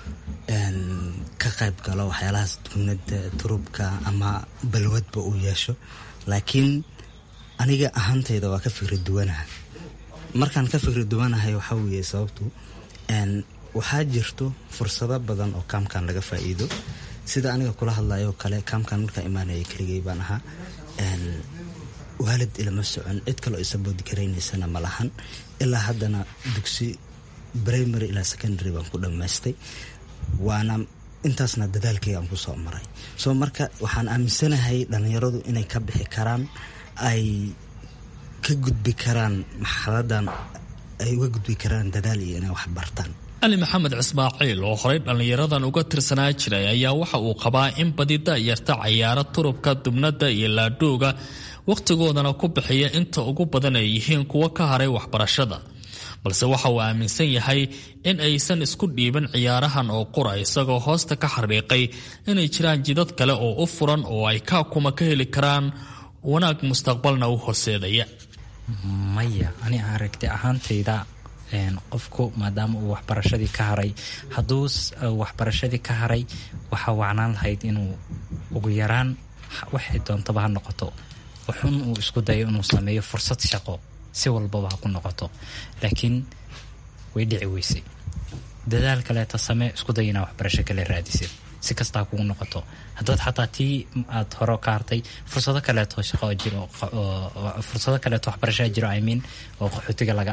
ka qayb galo waxyaalahaas dubnada turubka ama balwadba uu yeesho laakiin aniga ahaantayda waa ka fikri duwanaha markaan ka fikri duwanahay waxaa weeye sababtu waxaa jirto fursado badan oo kaamkan laga faa'iido sida aniga kula hadlayo kale kaamkan markaa imaanaya keligay baan ahaa waalid ilama socon cid kaleo isaboodi garaynaysana ma lahan ilaa haddana dugsi primary ilaa secondary baan ku dhammaystay waana intaasna dadaalkayga aan kusoo maray soo marka waxaan aaminsanahay dhallinyaradu inay ka bixi karaan ay ka gudbi karaan marxaladan ay uga gudbi karaan dadaal iyo inay wax bartaan cali maxamed cismaaciil oo horey dhallinyaradan uga tirsanaa jiray ayaa waxa uu qabaa in badi da'yarta cayaaro turubka dubnadda iyo laadhooga wakhtigoodana ku bixiya inta ugu badan ay yihiin kuwo ka haray waxbarashada balse waxa uu aaminsan yahay in aysan isku dhiibin ciyaarahan oo qura isagoo hoosta ka xariiqay inay jiraan jidad kale oo u furan oo ay kaakuma ka heli karaan wanaag mustaqbalna u horseedaya maya ani aragti ahaantayda qofku maadaama uu waxbarashadii ka haray hadduu waxbarashadii ka haray waxaa wacnaan lahayd inuu ugu yaraan waxay doontaba ha noqoto wuxun uu isku dayo inuu sameeyo fursad shaqo si walbaba ha ku noqoto laakiin way dhici weysay dadaal kaleeta samee isku day inaa waxbarasho kale raadisid si kastaa kugu noqoto haddaad xataa tii aad hore ka hartay fursado kaleeto shaqo jiro fursado kaleeto waxbarashaa jiro imean oo qaxootiga laga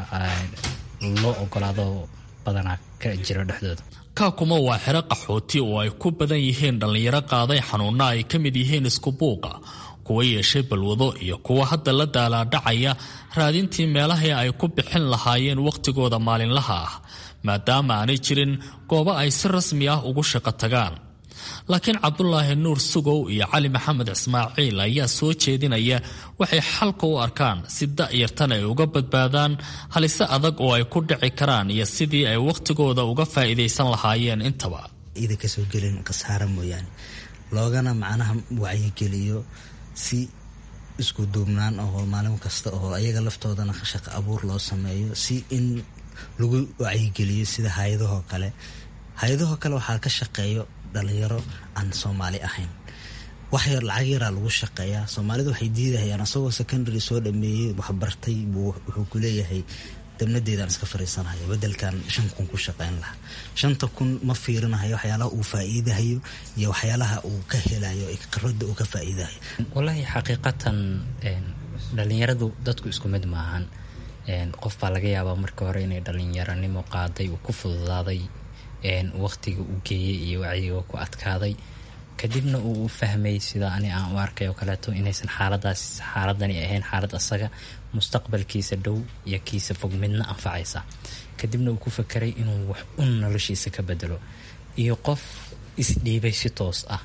loo ogolaado badanaa ka jiro dhexdooda kaakuma waa xero qaxooti oo ay ku badan yihiin dhallinyaro qaaday xanuunna ay ka mid yihiin isku buuqa kuwa yeeshay balwado iyo kuwa hadda la daalaadhacaya raadintii meelahii ay ku bixin lahaayeen wakhtigooda maalinlaha ah maadaama aanay jirin goobo ay si rasmi ah ugu shaqo tagaan laakiin cabdulaahi nuur sugow iyo cali maxamed ismaaciil ayaa soo jeedinaya waxay xalka u arkaan si da'yartan ay uga badbaadaan halise adag oo ay ku dhici karaan iyo sidii ay wakhtigooda uga faa'iidaysan lahaayeen intaba ida kasoo gelin khasaara mooyaane loogana macnaha wacyigeliyo si isku duubnaan oo maalin kasta oo ayaga laftoodana shaqo abuur loo sameeyo si in lagu wacyigeliyo sida hay-adahoo kale hay-adahoo kale waxaa ka shaqeeyo dhalinyaro aan soomaali ahayn wax yar lacag yaraa lagu shaqeeyaa soomaalida waxay diidahayaan asagoo secondary soo dhameeyey waxbartay buu wuxuu ku leeyahay dabnadeedaan iska fariisanhayo bedelkan shan kun ku shaqeyn lahaa shanta kun ma fiirinahayo waxyaalaha uu faa-iidahayo iyo waxyaalaha uu ka helayo qarada uu ka faa-iidahayo wallaahi xaqiiqatan dhalinyaradu dadku isku mid maahan qof baa laga yaabaa marka hore inay dhalinyaranimo qaaday uu ku fududaaday waqtiga u geeyey iyo wacyiga ku adkaaday kadibna uu u fahmay sida ani aan u arkay oo kaleeto inaysan xaaladaas xaaladani ahayn xaalad asaga mustaqbalkiisa dhow iyo kiisa fog midna anfacaysa kadibna uu ku fakeray inuu wax un noloshiisa ka bedelo iyo qof isdhiibay si toos ah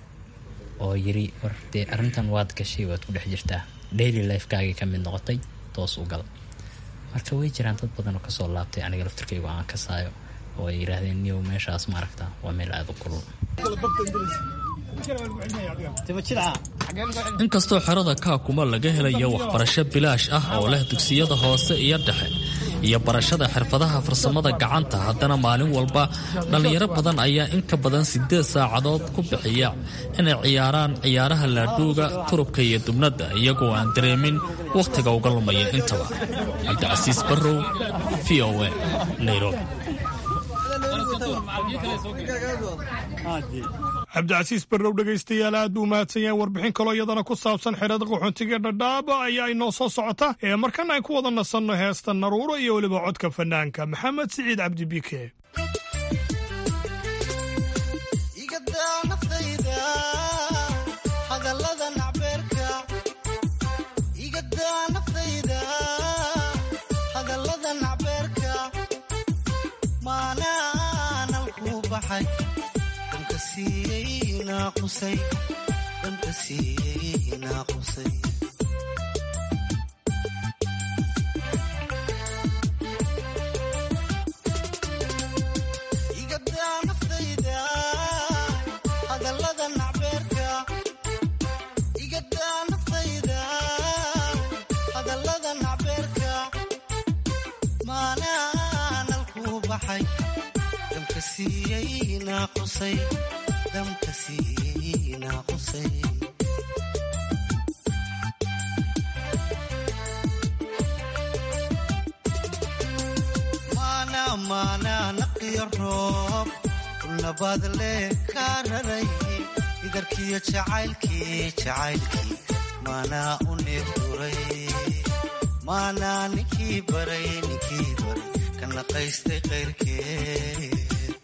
oo yiri war dee arrintan waad gashay waad ku dhex jirtaa daily lifekaagii ka mid noqotay toos u gal marka way jiraan dad badan oo kasoo laabtay aniga laftirkaygu aan kasaayo oo ay yidhaahdeen niyow meeshaas ma aragtaa waa meel aada u kulul inkastoo xerada kaakuma laga helayo waxbarasho bilaash ah oo leh dugsiyada hoose iyo dhexe iyo barashada xirfadaha farsamada gacanta haddana maalin walba dhallinyaro badan ayaa in ka badan siddeed saacadood ku bixiya inay ciyaaraan ciyaaraha laadhuuga turubka iyo dubnadda iyagoo aan dareemin wakhtiga uga lumaya intaba cabdicasiis barrow v o a nairobi cabdicasiis barrow dhegaystayaal aad buu mahadsan yahay warbixin kaloo iyadana ku saabsan xerada qaxoontiga dhadhaaba ayaa inoo soo socota ee markana ay ku wada nasanno heesta naruuro iyo weliba codka fanaanka maxamed siciid cabdi bike idarkiyo jacaylkii jacaylkii maanaa u neefduray maanaa ninkii baray ninkii baray ka naqaystay qayrkee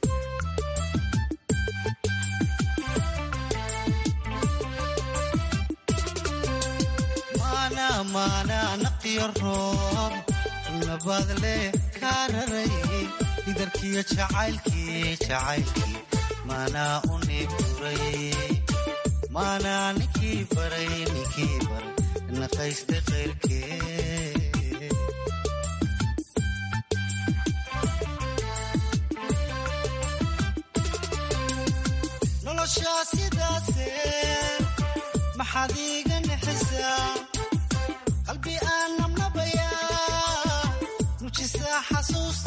maanaa naqiyo roob nabaad leh kaa raray idarkiyo jacaylkii jacaylkii maanaa u neefduray maanaa ninkii baray ninkii baray naqaystay qayrkee noloshaa sidaase maxaad iiga nixisaa qalbi aan nabnabayaa nujisaa xasuusta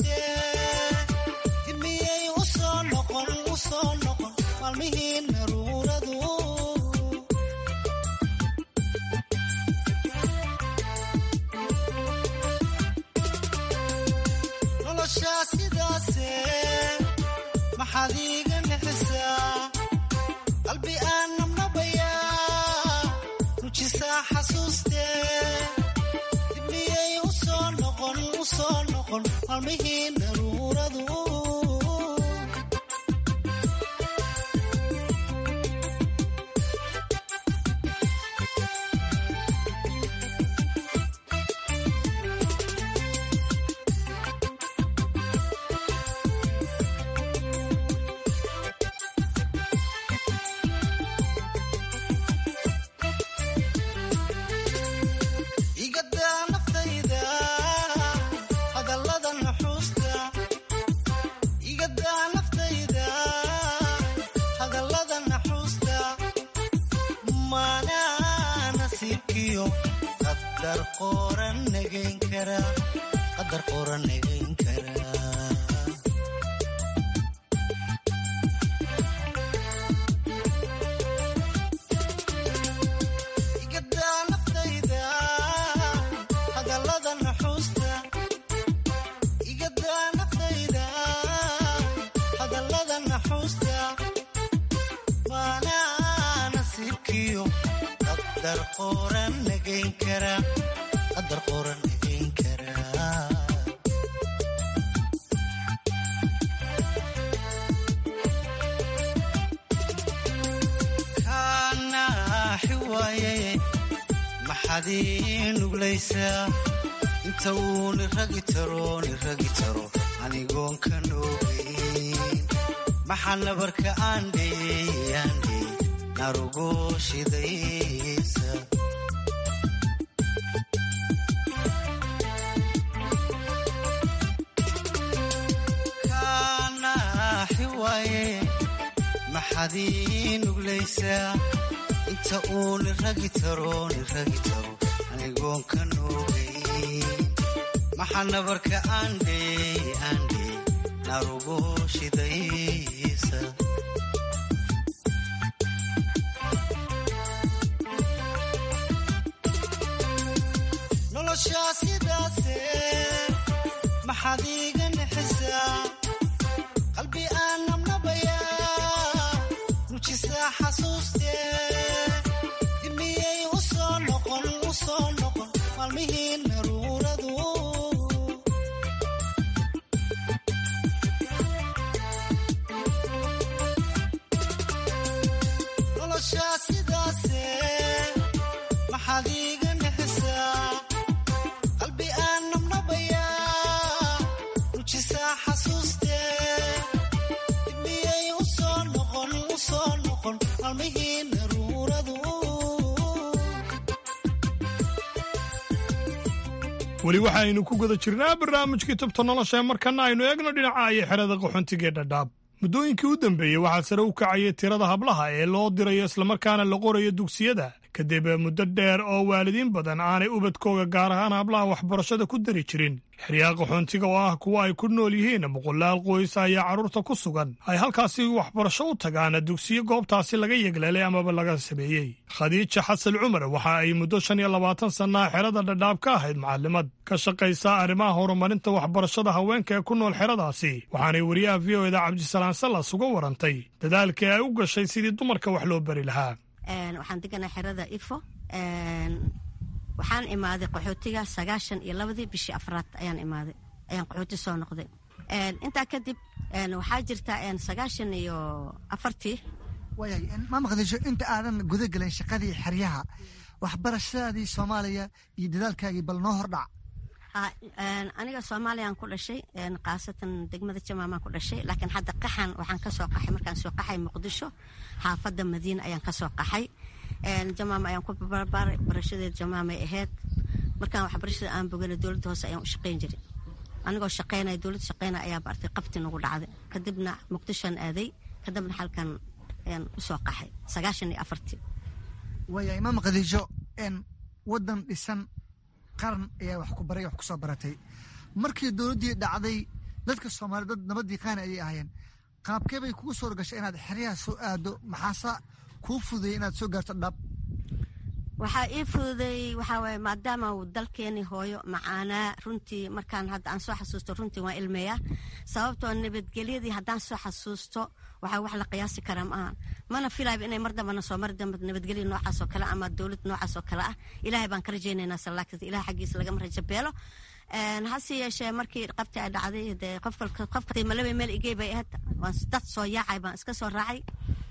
maalmihii naruuradu igadaa naftayda hadallada naxuusta igadaa naftayda hadallada naxuusta maanaa nasiibkiyo qadar qoran nagayn kara qadar qoran nagayn kara igadaa naftayda hadallada naxuusta igadaa naftayda hadallada naxuusta maanaa nasiibkiyo qadar qoran nagayn kara qadar qoran nagayn kara kaanaaxi waaye maxaad ii nuglaysaa inta uu niragi taro niragi taro anigoon ka noogeyn maxaa nabarka aandheey aandheey narugo shidaysa kaanaaxi waaye maxaad ii nuglaysaa inta uu niragi taro niragi taro anigoon ka noogeyn maxaa nabarka aandheey aandheey narugo shidaysa noloshaa sidaase maxaad iiga nixisaa qalbi aan nabnabayaa nujisaa xasuustee dimiyey u soo noqon u soo noqon maalmihii naruuradu noloshaa sidaase maxaad iiga nixisaa qalbi aan nabnabayaa nujisaa xasuustee dimiyey u soo noqon u soo noqon maalmihii naruuradu weli waxaaynu ku guda jirnaa barnaamijkii tubta nolosha ee markana aynu eegno dhinaca iyo xerada qaxoontigaee dhadhaab muddooyinkii u dambeeyey waxaa sare u kacayay tirada hablaha ee loo dirayo islamarkaana la qorayo dugsiyada kadib muddo dheer oo waalidiin badan aanay ubadkooga gaar ahaan hablaha waxbarashada ku dari jirin xeryaha qaxoontiga oo ah kuwa ay ku nool yihiin boqolaal qoys ayaa carruurta ku sugan ay halkaasi waxbarasho u tagaan dugsiyo goobtaasi laga yegleelay amaba laga sameeyey khadiija xasan cumar waxa ay muddo shan iyo labaatan sannaa xerada dhadhaab ka ahayd macallimad ka shaqaysa arrimaha horumarinta waxbarashada haweenka ee ku nool xeradaasi waxaanay wariyaha v o eda cabdisalaan sallas uga warantay dadaalkii ay u gashay sidii dumarka wax loo bari lahaa waxaan deganaa xerada ifo waxaan imaaday qaxootiga sagaashan iyo labadii bishii afraad ayaan imaaday ayaan qaxooti soo noqday intaa kadib waxaa jirta sagaashan iyo afartii waayay ma maqdisho inta aadan guda gelin shaqadii xeryaha waxbarashadadii soomaaliya iyo dadaalkaagii bal noo hordhac aniga soomaaliyaan ku dhashay khaasatan degmada jamaamaan ku dhashay laakiin hadda qaxan waxaan kasoo qaxay markaan soo qaxay muqdisho xaafadda madiina ayaan kasoo qaxay jamaama ayaan ku barbaaray barashadeed jamaamay ahayd markaan waxbarashada aan bogana dowladda hoose ayaan u shaqayn jiray anigoo shaqaynaya dowladda shaqaynaya ayaa bartay qabti nagu dhacday kadibna muqdishoan aaday kadibna halkan ayaan usoo qaxay sagaashan iyo afartii waaya imaam khadiijo wadan dhisan qaran ayaa wax ku baray wax ku soo baratay markii dowladdii dhacday dadka soomaaliya dad nabadii qaani ayay ahaayeen qaabkee bay kugu soo gashay inaad xeryaha soo aado maxaase kuu fududayay inaad soo gaarto dhab waxaa ii fududeeyey waxaa waaye maadaama uu dalkeeni hooyo macaanaa runtii markaan hadda aan soo xasuusto runtii waan ilmeeyaa sababtoo nabadgelyadii haddaan soo xasuusto waxaa wax la qiyaasi karaa ma ahan mana filayba inay mar dambana soo mari dambe nabadgelya noocaas oo kale ama dowlad noocaas oo kale ah ilaahay baan ka rajaynaynaa salaakta ilahay xaggiisa lagama rajo beelo hase yeeshee markii qabti ay dhacday dee qofka malaba meel igey bay ahayd waan dad soo yaacay baan iska soo raacay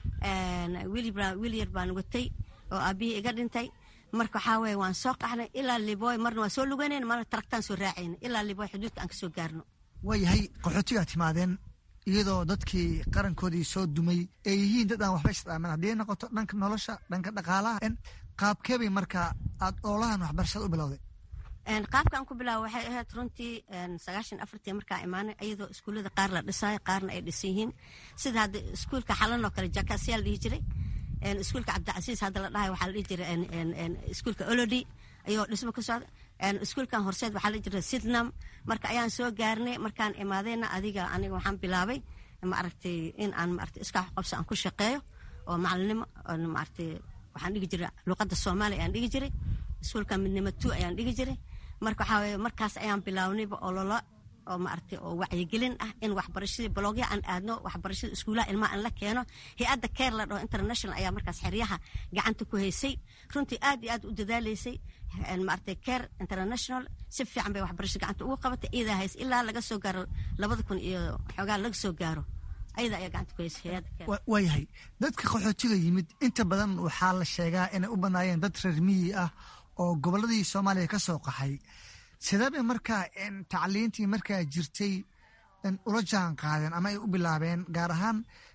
wiil yar baan watay oo aabihii iga dhintay marka waxaa weye waan soo qaxnay ilaa liboy marna waan soo luganayna marna taragtaan soo raacayna ilaa liboy xuduudka aan ka soo gaarno waayahay qaxootigaa timaadeen iyadoo dadkii qarankoodii soo dumay ay yihiin dad aan waxba isdhaaman haddii ay noqoto dhanka nolosha dhanka dhaqaalaha qaabkeebay marka aad oolahan waxbarashada u bilowday qaabkaan ku bilaaba waxay ahayd runtii sagaashan afartii markaa imaanay iyadoo iskuullada qaar la dhisaayo qaarna ay dhisan yihiin sida hadda iskuulka xalan oo kale jakasiyaa la dhihi jiray iskuulka cabdicasiis hadda la dhahay waxaa la dhihi jiray iskuulka olodi ayoo dhismo ka socda iskuulkan horseed waxaa la dhihi jiray sidnam marka ayaan soo gaarnay markaan imaadayna adiga aniga waxaan bilaabay maaragtay in aan maaragtay iska qabso aan ku shaqeeyo oo macalinimo maaragtay waxaan dhigi jiray luqadda soomaaliya ayaan dhigi jiray iskuulka midnimo two ayaan dhigi jiray marka waxaa weye markaas ayaan bilaawnayba ololo oo maaragtay oo wacyigelin ah in waxbarashadii balogya aan aadno waxbarashada iskuulaha ilmaha aan la keeno hay-adda care la dhaho international ayaa markaas xeryaha gacanta ku haysay runtii aad iyo aad u dadaalaysay maaragtay care international si fiican bay waxbarashada gacanta ugu qabatay iyadaa hays ilaa laga soo gaaro labada kun iyo xoogaa laga soo gaaro ayada ayaa gacanta ku haysay hay-adda care waayahay dadka qaxootiga yimid inta badan waxaa la sheegaa inay u banaayeen dad reer miyi ah oo gobolladii soomaaliya ka soo qaxay sidaabay markaa tacliintii markaa jirtay ula jaan qaadeen ama ay u bilaabeen gaar ahaan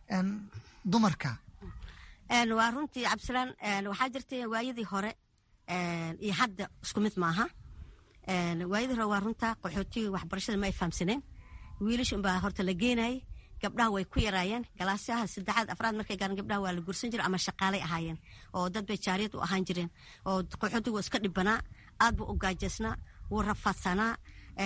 dumarka waa runtii cabdisalaan waxaa jirtay waayadii hore iyo hadda isku mid maaha waayadii hore waa runta qaxootiga waxbarashada ma ay fahamsaneen wiilasha unbaa horta la geenayay gabdhaha way ku yaraayeen galaasyaha saddexaad afraad markay gaaran gabdhaha waa la gursan jira ama shaqaalay ahaayeen oo dad bay jaariyad u ahaan jireen oo qaxootiga waa iska dhibanaa aad buu u gaajaysnaa wuu rafaadsanaa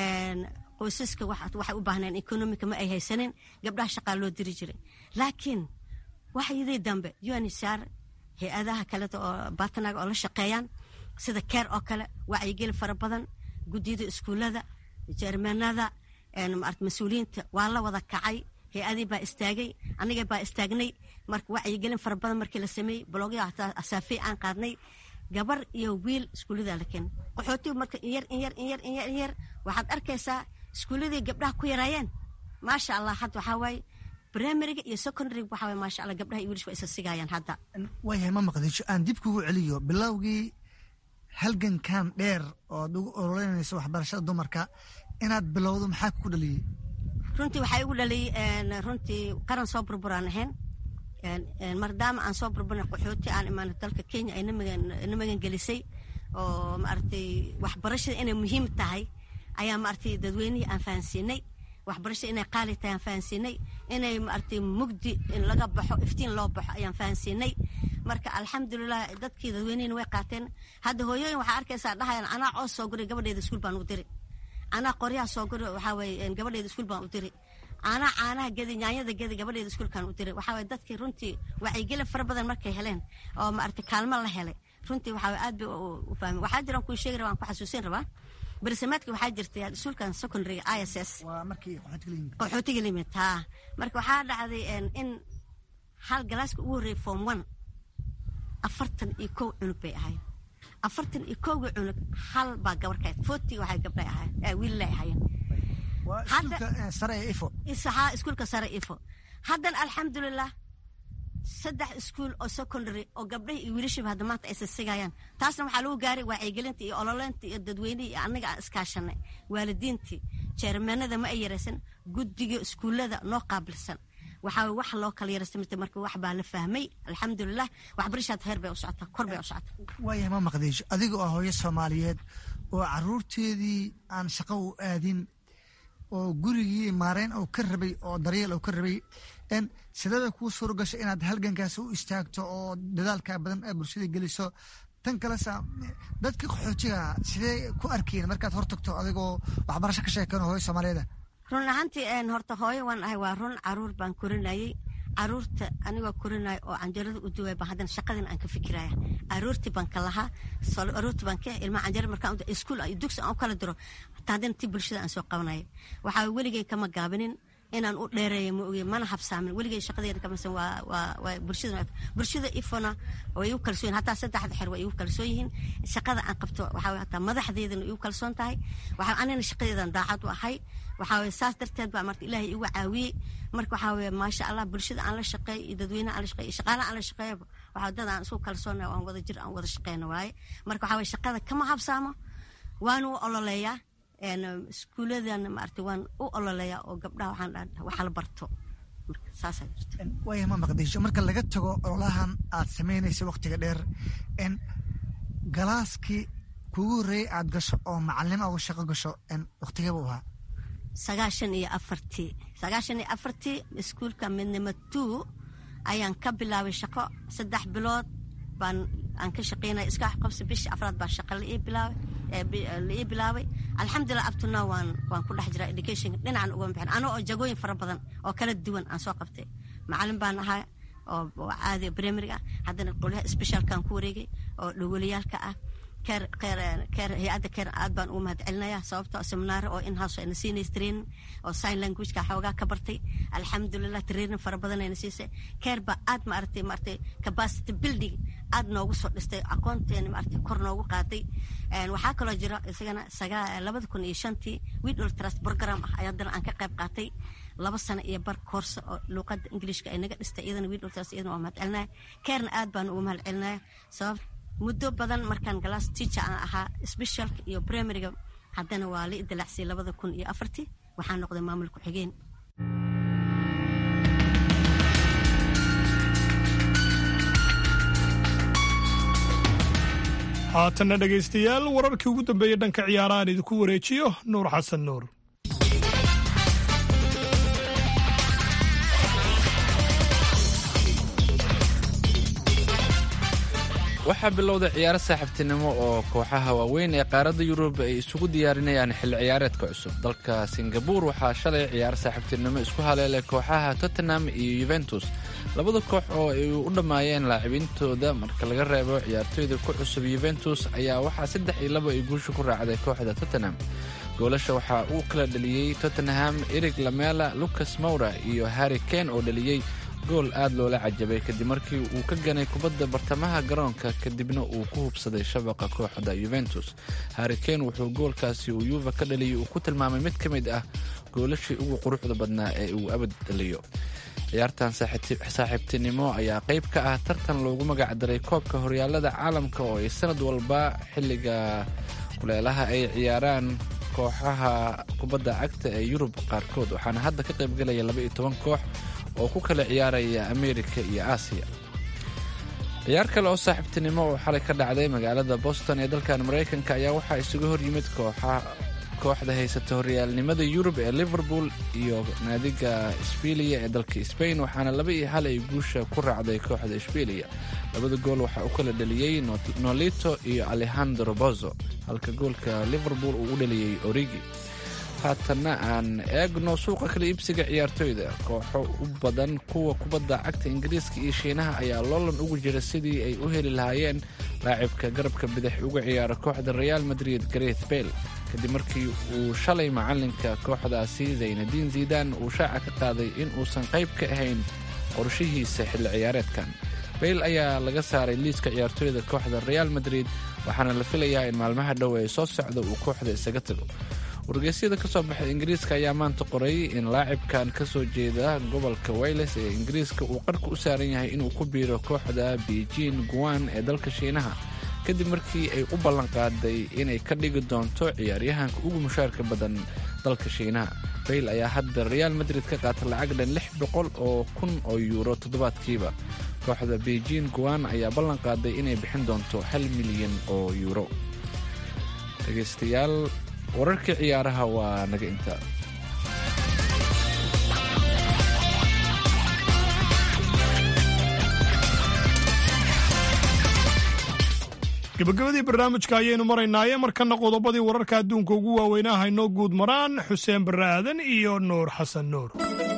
qoysaska waxay u baahneen economika ma ay haysanin gabdhaha shaqaa loo diri jiray laakiin waxyadii dambe unisar hay-adaha kaleta oo batanaga oo la shaqeeyaan sida care oo kale wacyigeli fara badan guddiyada iskuullada jermanada mas-uuliyiinta waa la wada kacay hay-adii baa istaagay aniga baa istaagnay marka wacyigelin fara badan markii la sameeyey blogya asaafey aan qaadnay gabar iyo wiil iskuulladaa la keenay qaxootigu marka inyar inyar inyar inyar inyar waxaad arkaysaa iskuulladii gabdhaha ku yaraayeen maasha allah hadda waxaa waaye primariga iyo secondaryga waxaa waaye maasha allah gabdhaha iyo wiilish waa isa sigayaan hadda waayahay ma maqdisho aan dib kugu celiyo bilowgii halgankan dheer oo ad ugu ololeynayso waxbarashada dumarka inaad bilowdo maxaa kugu dhaliyey runtii waxaa igu dhaliyey runtii qaran soo burburaan ahayn maadaama aan soo burburna qaxooti aan imaano dalka kenya ay na magan gelisay oo maaragtay waxbarashada inay muhiim tahay ayaa maaragtay dadweynihii aan fahansiinay waxbarashada inay qaali tahay aan fahansiinay inay maaragtay mugdi in laga baxo iftiin loo baxo ayaan fahansiinay marka alxamdulilah dadkii dadweynihina way qaateen hadda hooyooyin waxaa arkaysaa dhahayaan anaa coos soo guray gabadheeda iskuul baan u diri anaa qoryaha soo guri waxaa weye gabadheeda iskuul baan u diri anaa caanaha gedi nyaanyada gedi gabadheeda iskuulkaan u diray waxaa waye dadkii runtii wacyigelin fara badan markay heleen oo maaragtay kaalmo la helay runtii waxaa waye aad bay u fahmay waxaa jiran kuu sheegi rabaa aan ku xasuusin rabaa bersamaadkii waxaa jirtay iskuulkan secondary i s s qaxootiga limid haa marka waxaa dhacday in hal galaaska ugu horreeyay form one afartan iyo kow cunug bay ahayd afartan iyo kowga cunug hal baa gabar ka forty waxay gabdhay ahayd wiililay ahaayeen iskuulka sare ifo haddana alxamdulilah saddex iskuul oo secondary oo gabdhahi iyo wiilashiba hadda maanta aysa sigayaan taasna waxaa lagu gaaray wacyigelinta iyo ololeynta iyo dadweynihii iyo annaga aan iskaashanay waalidiintii jeermanada ma ay yaraysan guddiga iskuullada noo qaabilsan waxaa wax loo kala yaraysta mirta marka wax baa la fahmay alxamdulilah waxbarashaad heer bay u socotaa kor bay u socotaa waayahay ma maqdiisho adiga oo hooyo soomaaliyeed oo caruurteedii aan shaqo u aadin oo gurigii maareyn uu ka rabay oo daryeel uu ka rabay sidee bay kuu suuro gashay inaad halgankaas u istaagto oo dadaalkaa badan ee bulshada geliso tan kalesa dadka qaxootiga sidee ku arkeen markaad hortagto adigoo waxbarasho ka sheekeen hooyo soomaaliyeeda run ahaantii horta hooyo waan ahay waa run caruur baan korinayay caruurta anigoo korinaya oo canjarada u duway baan haddana shaqadina aan ka fikiraya caruurtii baan ka lahaa caruurtii baan ka ilmaha canjara markaan iskuul iyo dugsi aan u kala diro hataa haddana ti bulshada aan soo qabanaya waxaa weligay kama gaabinin inaan u dheereeya ma ogi mana habsaamin weligay shaqadeeda kamasan waa waa waa bulshada bulshada ifona way igu kalsoon hataa saddexda xer way igu kalsoon yihiin shaqada aan qabto waxaa waye hataa madaxdeedana igu kalsoon tahay waxaa anina shaqadeedan daacad u ahay waxaa waye saas darteed baa marka ilaahay igu caawiyey marka waxaa waye maasha allah bulshada aan la shaqeey iyo dadweynaha aan la shaqeey iyo shaqaalaha aan la shaqeeyaba waxaa dad aan isku kalsoonnahay aan wada jir aan wada shaqeyno waaye marka waxaa waye shaqada kama habsaamo waanu u ololeeyaa iskuuladan maarata waan u ololeeyaa oo gabdhaha waxaan dhaha waxa la barto marka saasaa jirta waaya ma maqdisho marka laga tago ololahan aad samaynaysa waktiga dheer n galaaskii kugu horreeyey aad gasho oo macalimo uga shaqo gasho waktigeeba u ahaa sagaashan iyo afartii sagaashan iyo afartii iskuulka midnimo two ayaan ka bilaabay shaqo saddex bilood baan aan ka shaqeynaya iska qabsi bishii afraad baa shaqa la ii bilaabay la ii bilaabay alxamdulilah abtuna waan waan ku dhex jiraa education dhinacan uga bixin anoo oo jagooyin fara badan oo kala duwan aan soo qabtay macalin baan ahaa oo caadi primary ah haddana qolyaha specialkaan ku wareegay oo dhagooliyaalka ah keer keer keer hay-adda keer aad baan ugu mahad celinaya sababtoo seminaare oo in-house ayna siinaysa training oo sign languageka xoogaa ka bartay alxamdulilah training fara badan ayna siisay keer baa aad maaragtay maaragtay capacity building aad noogu soo dhistay aqoonteena maaragtay kor noogu qaaday waxaa kaloo jira isagana sagaa labada kun iyo shantii widol trust program ah ayaa haddana aan ka qayb qaatay laba sano iyo bar koorsa oo luuqadda ingiliishka ay naga dhistay iyadana widol trust iyadana waa mahad celinaya keerna aad baan ugu mahad celinaya sabab muddo badan markaan galaas teacher aan ahaa specialka iyo primaryga haddana waa la idilaacsiyay labada kun iyo afartii waxaa noqday maamul ku-xigeen haatanna dhegaystayaal wararkii ugu dambeeyey dhanka ciyaarahaan idinku wareejiyo nuur xasan nuur waxaa bilowday ciyaaro saaxiibtinimo oo kooxaha waaweyn ee qaaradda yurub ay isugu diyaarinayaan xilli ciyaareedka cusub dalka singabuur waxaa shalay ciyaaro saaxiibtinimo isku haleelay kooxaha tottenham iyo yuventus labada koox oo ay u dhammaayeen laacibintooda marka laga reebo ciyaartoyda ku cusub yuventus ayaa waxaa saddex iyo laba ay guusha ku raacday kooxda tottenham goolasha waxaa uu kala dhaliyey tottenham erig lamela lucas mowra iyo harri kane oo dhaliyey gool aad loola cajabay kadib markii uu ka ganay kubadda bartamaha garoonka kadibna uu ku hubsaday shabaqa kooxda yuventus harrikane wuxuu goolkaasi uu yuva ka dhaliyay uu ku tilmaamay mid ka mid ah goolashii ugu quruxda badnaa ee uu abad dhaliyo ciyaartan saaxiibtinimo ayaa qayb ka ah tartan loogu magac daray koobka horyaalada caalamka oo ay sanad walba xilliga kuleelaha ay ciyaaraan kooxaha kubadda cagta ee yurub qaarkood waxaana hadda ka qaybgelaya labaiyo toban koox oo ku kala ciyaaraya ameerika iyo aasiya ciyaar kale oo saaxiibtinimo oo xalay ka dhacday magaalada boston ee dalkan maraykanka ayaa waxaa isuga hor yimid kooxa kooxda haysata horyaalnimada yurub ee liverpool iyo naadiga sbilia ee dalka sbain waxaana laba iyo hal ay guusha ku raacday kooxda sbilia labada gool waxaa u kala dhaliyey nolito iyo alejandro bozo halka goolka liverpool uu u dhaliyey origi haatanna aan eegno suuqa kala iibsiga ciyaartoyda kooxo u badan kuwa kubadda cagta ingiriiska iyo shiinaha ayaa loolan ugu jira sidii ay u heli lahaayeen laacibka garabka bidix uga ciyaara kooxda real madrid gareth bale kadib markii uu shalay macalinka kooxdaasi zaynadiin zidan uu shaaca ka qaaday in uusan qayb ka ahayn qorshihiisa xilli ciyaareedkan bale ayaa laga saaray liiska ciyaartoyda kooxda real madrid waxaana la filayaa in maalmaha dhow ee soo socda uu kooxda isaga tago wargeysyada ka soo baxay ingiriiska ayaa maanta qoray in laacibkan ka soo jeeda gobolka wayles ee ingiriiska uu qarka u saaran yahay inuu ku biiro kooxda beijing guan ee dalka shiinaha kadib markii ay u ballanqaaday inay ka dhigi doonto ciyaaryahanka ugu mushaarka badan dalka shiinaha bayl ayaa hadda real madrid ka qaata lacag dhan lix boqol oo kun oo yuuro toddobaadkiiba kooxda beijing guan ayaa ballanqaaday inay bixin doonto hal milyan oo yuuro dhegaystayaal wararkii ciyaaraha waa naga intaa gabagabadii barnaamijka ayaynu maraynaaye markana qodobadii wararka adduunka ugu waaweynaa haynoo guud maraan xuseen barre aadan iyo nuur xasan nuur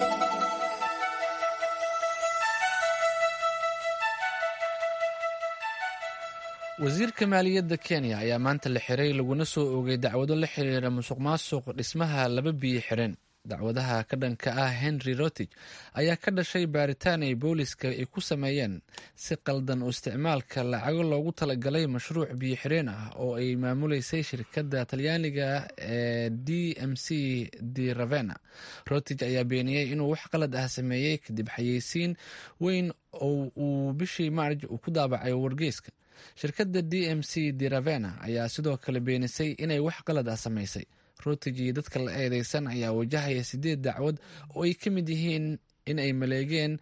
wasiirka maaliyadda kenya ayaa maanta la xiray laguna soo oogay dacwado la xiriira musuq maasuq dhismaha laba biyo xireen dacwadaha ka dhanka ah henry rotich ayaa ka dhashay baaritaan ay booliska ay ku sameeyeen si qaldan u isticmaalka lacago loogu talagalay mashruuc biyo xireen ah oo ay maamuleysay shirkadda talyaaniga ee d m c de ravena rotich ayaa beeniyey inuu wax qalad ah sameeyey kadib xayeysiin weyn oo uu bishii maarj uu ku daabacay wargeyska shirkadda d m c de ravena ayaa sidoo kale beenisay inay wax qalad ah samaysay rotich iyo dadka la eedeysan ayaa wajahaya sideed dacwad oo ay ka mid yihiin in ay maleegeen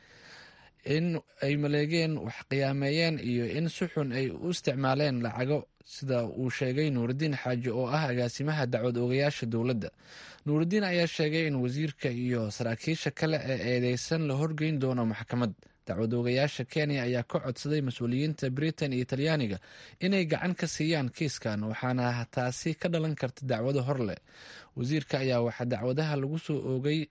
in ay maleegeen wax qiyaameeyeen iyo in si xun ay u isticmaaleen lacago sida uu sheegay nuurudiin xaaji oo ah agaasimaha dacwad oogayaasha dowladda nuurudiin ayaa sheegay in wasiirka iyo saraakiisha kale ee eedeysan la horgeyn doono maxkamad dacwad oogayaasha kenya ayaa ka codsaday mas-uuliyiinta britain iyo talyaaniga inay gacan ka siiyaan kiiskan waxaana taasi ka dhalan karta dacwado hor leh wasiirka ayaa waxaa dacwadaha lagu soo oogay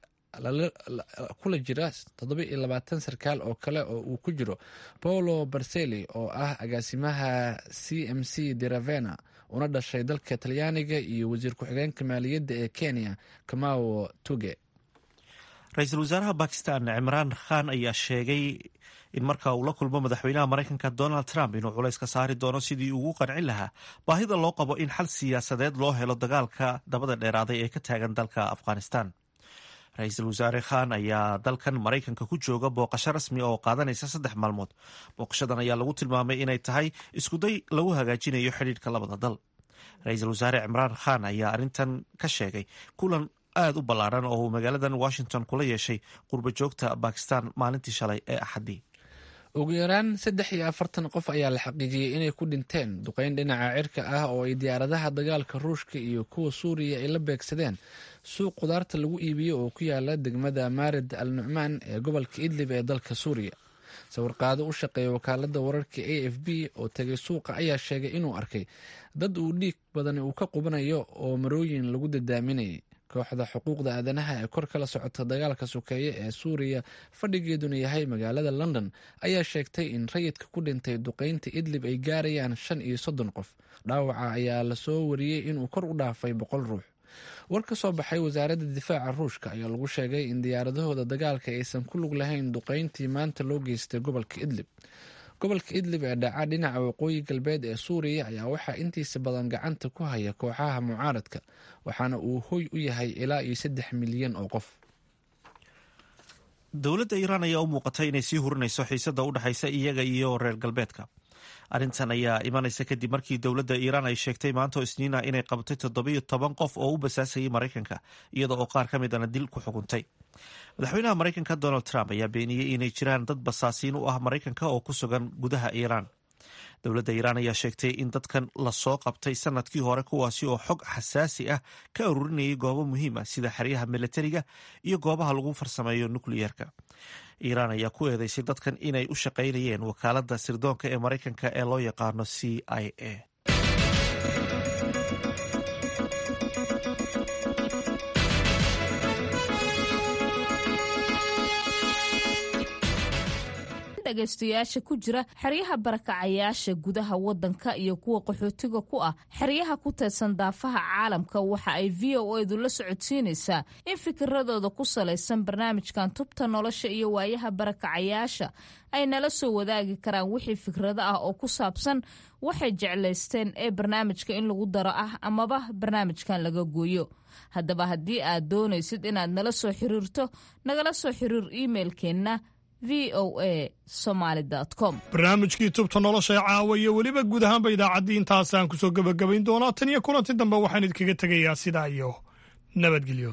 kula jira toddoba iyo labaatan sarkaal oo kale oo uu ku jiro paolo barseli oo ah agaasimaha c m c de ravena una dhashay dalka talyaaniga iyo wasiir ku-xigeenka maaliyadda ee kenya kamao tuge ra-iisul wasaaraha bakistan cimraan khan ayaa sheegay in marka uu la kulmo madaxweynaha maraykanka donald trump inuu culays ka saari doono sidii ugu qancin lahaa baahida loo qabo in xal siyaasadeed loo helo dagaalka dabada dheeraaday ee ka taagan dalka afghanistan ra-iisul wasaare khan ayaa dalkan maraykanka ku jooga booqasho rasmi oo qaadanaysa saddex maalmood booqashadan ayaa lagu tilmaamay inay tahay iskuday lagu hagaajinayo xidhiidhka labada dal ra-iisul wasaare cimraan khan ayaa arrintan ka sheegay kulan aada u ballaaran oo uu magaaladan washington kula yeeshay qurba joogta bakistan maalintii shalay ee axaddii ugu yaraan saddex iyo afartan qof ayaa la xaqiijiyey inay ku dhinteen duqeyn dhinaca cirka ah oo ay diyaaradaha dagaalka ruushka iyo kuwa suuriya ay la beegsadeen suuq khudaarta lagu iibiyo oo ku yaala degmada maarid al nucmaan ee gobolka idlib ee dalka suuriya sawirqaado u shaqeeya wakaalada wararka a f b oo tegay suuqa ayaa sheegay inuu arkay dad uu dhiig badan uu ka qubanayo oo marooyin lagu dadaaminayay kooxda xuquuqda aadanaha ee kor kala socota dagaalka sokeeye ee suuriya fadhigeeduna yahay magaalada london ayaa sheegtay in rayidka ku dhintay duqeynta idlib ay gaarayaan shan iyo soddon qof dhaawaca ayaa lasoo wariyey inuu kor u dhaafay boqol ruux war ka soo baxay wasaaradda difaaca ruushka ayaa lagu sheegay in diyaaradahooda dagaalka aysan ku lug lahayn duqeyntii maanta loo geystay gobolka idlib gobolka idlib ee dhaca dhinaca waqooyi galbeed ee suuriya ayaa waxaa intiisa badan gacanta ku haya kooxaha mucaaradka waxaana uu hoy u yahay ilaa iyo saddex milyan oo qof dowladda iiraan ayaa u muuqatay inay sii hurinayso xiisada u dhexaysa iyaga iyo reer galbeedka arrintan ayaa imanaysa kadib markii dowladda iiraan ay sheegtay maanta oo isniina inay qabatay toddobiyo toban qof oo u basaasayay maraykanka iyada oo qaar ka midana dil ku xukuntay madaxweynaha maraykanka donald trump ayaa beeniyey inay jiraan dad basaasiin u ah maraykanka oo ku sugan gudaha iiraan dowladda iiraan ayaa sheegtay in dadkan lasoo qabtay sanadkii hore kuwaasi oo xog xasaasi ah ka aruurinayay goobo muhiim ah sida xeryaha milatariga iyo goobaha lagu farsameeyo nukliyeerka iiraan ayaa ku eedeysay dadkan inay u shaqaynayeen wakaaladda sirdoonka ee maraykanka ee loo yaqaano c i a dhegaystayaasha ku jira xeryaha barakacayaasha gudaha wadanka iyo kuwa qaxootiga ku ah xeryaha ku teedsan daafaha caalamka waxa ay v o edu la socodsiinaysaa in fikiradooda ku salaysan barnaamijkan tubta nolosha iyo waayaha barakacayaasha ay nala soo wadaagi karaan wixii fikrado ah oo ku saabsan waxay jeclaysteen ee barnaamijka in lagu daro ah amaba barnaamijkan laga gooyo haddaba haddii aad doonaysid inaad nala soo xiriirto nagala soo xiriir imailkeenna v o a somaly com barnaamijkii tubta nolosha ee caawa iyo weliba guud ahaanba idaacaddii intaasaan ku soo gebagabayn doonaa tan iyo kulanti dambe waxaan idinkaga tegayaa sidaa iyo nabadgelyo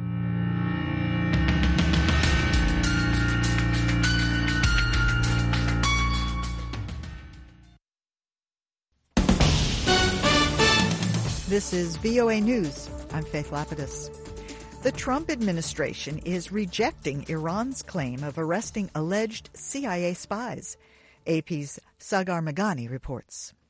This is VOA News. I'm Faith Lapidus. The Trump administration is rejecting Iran's claim of arresting alleged CIA spies. AP's Sagar Magani reports.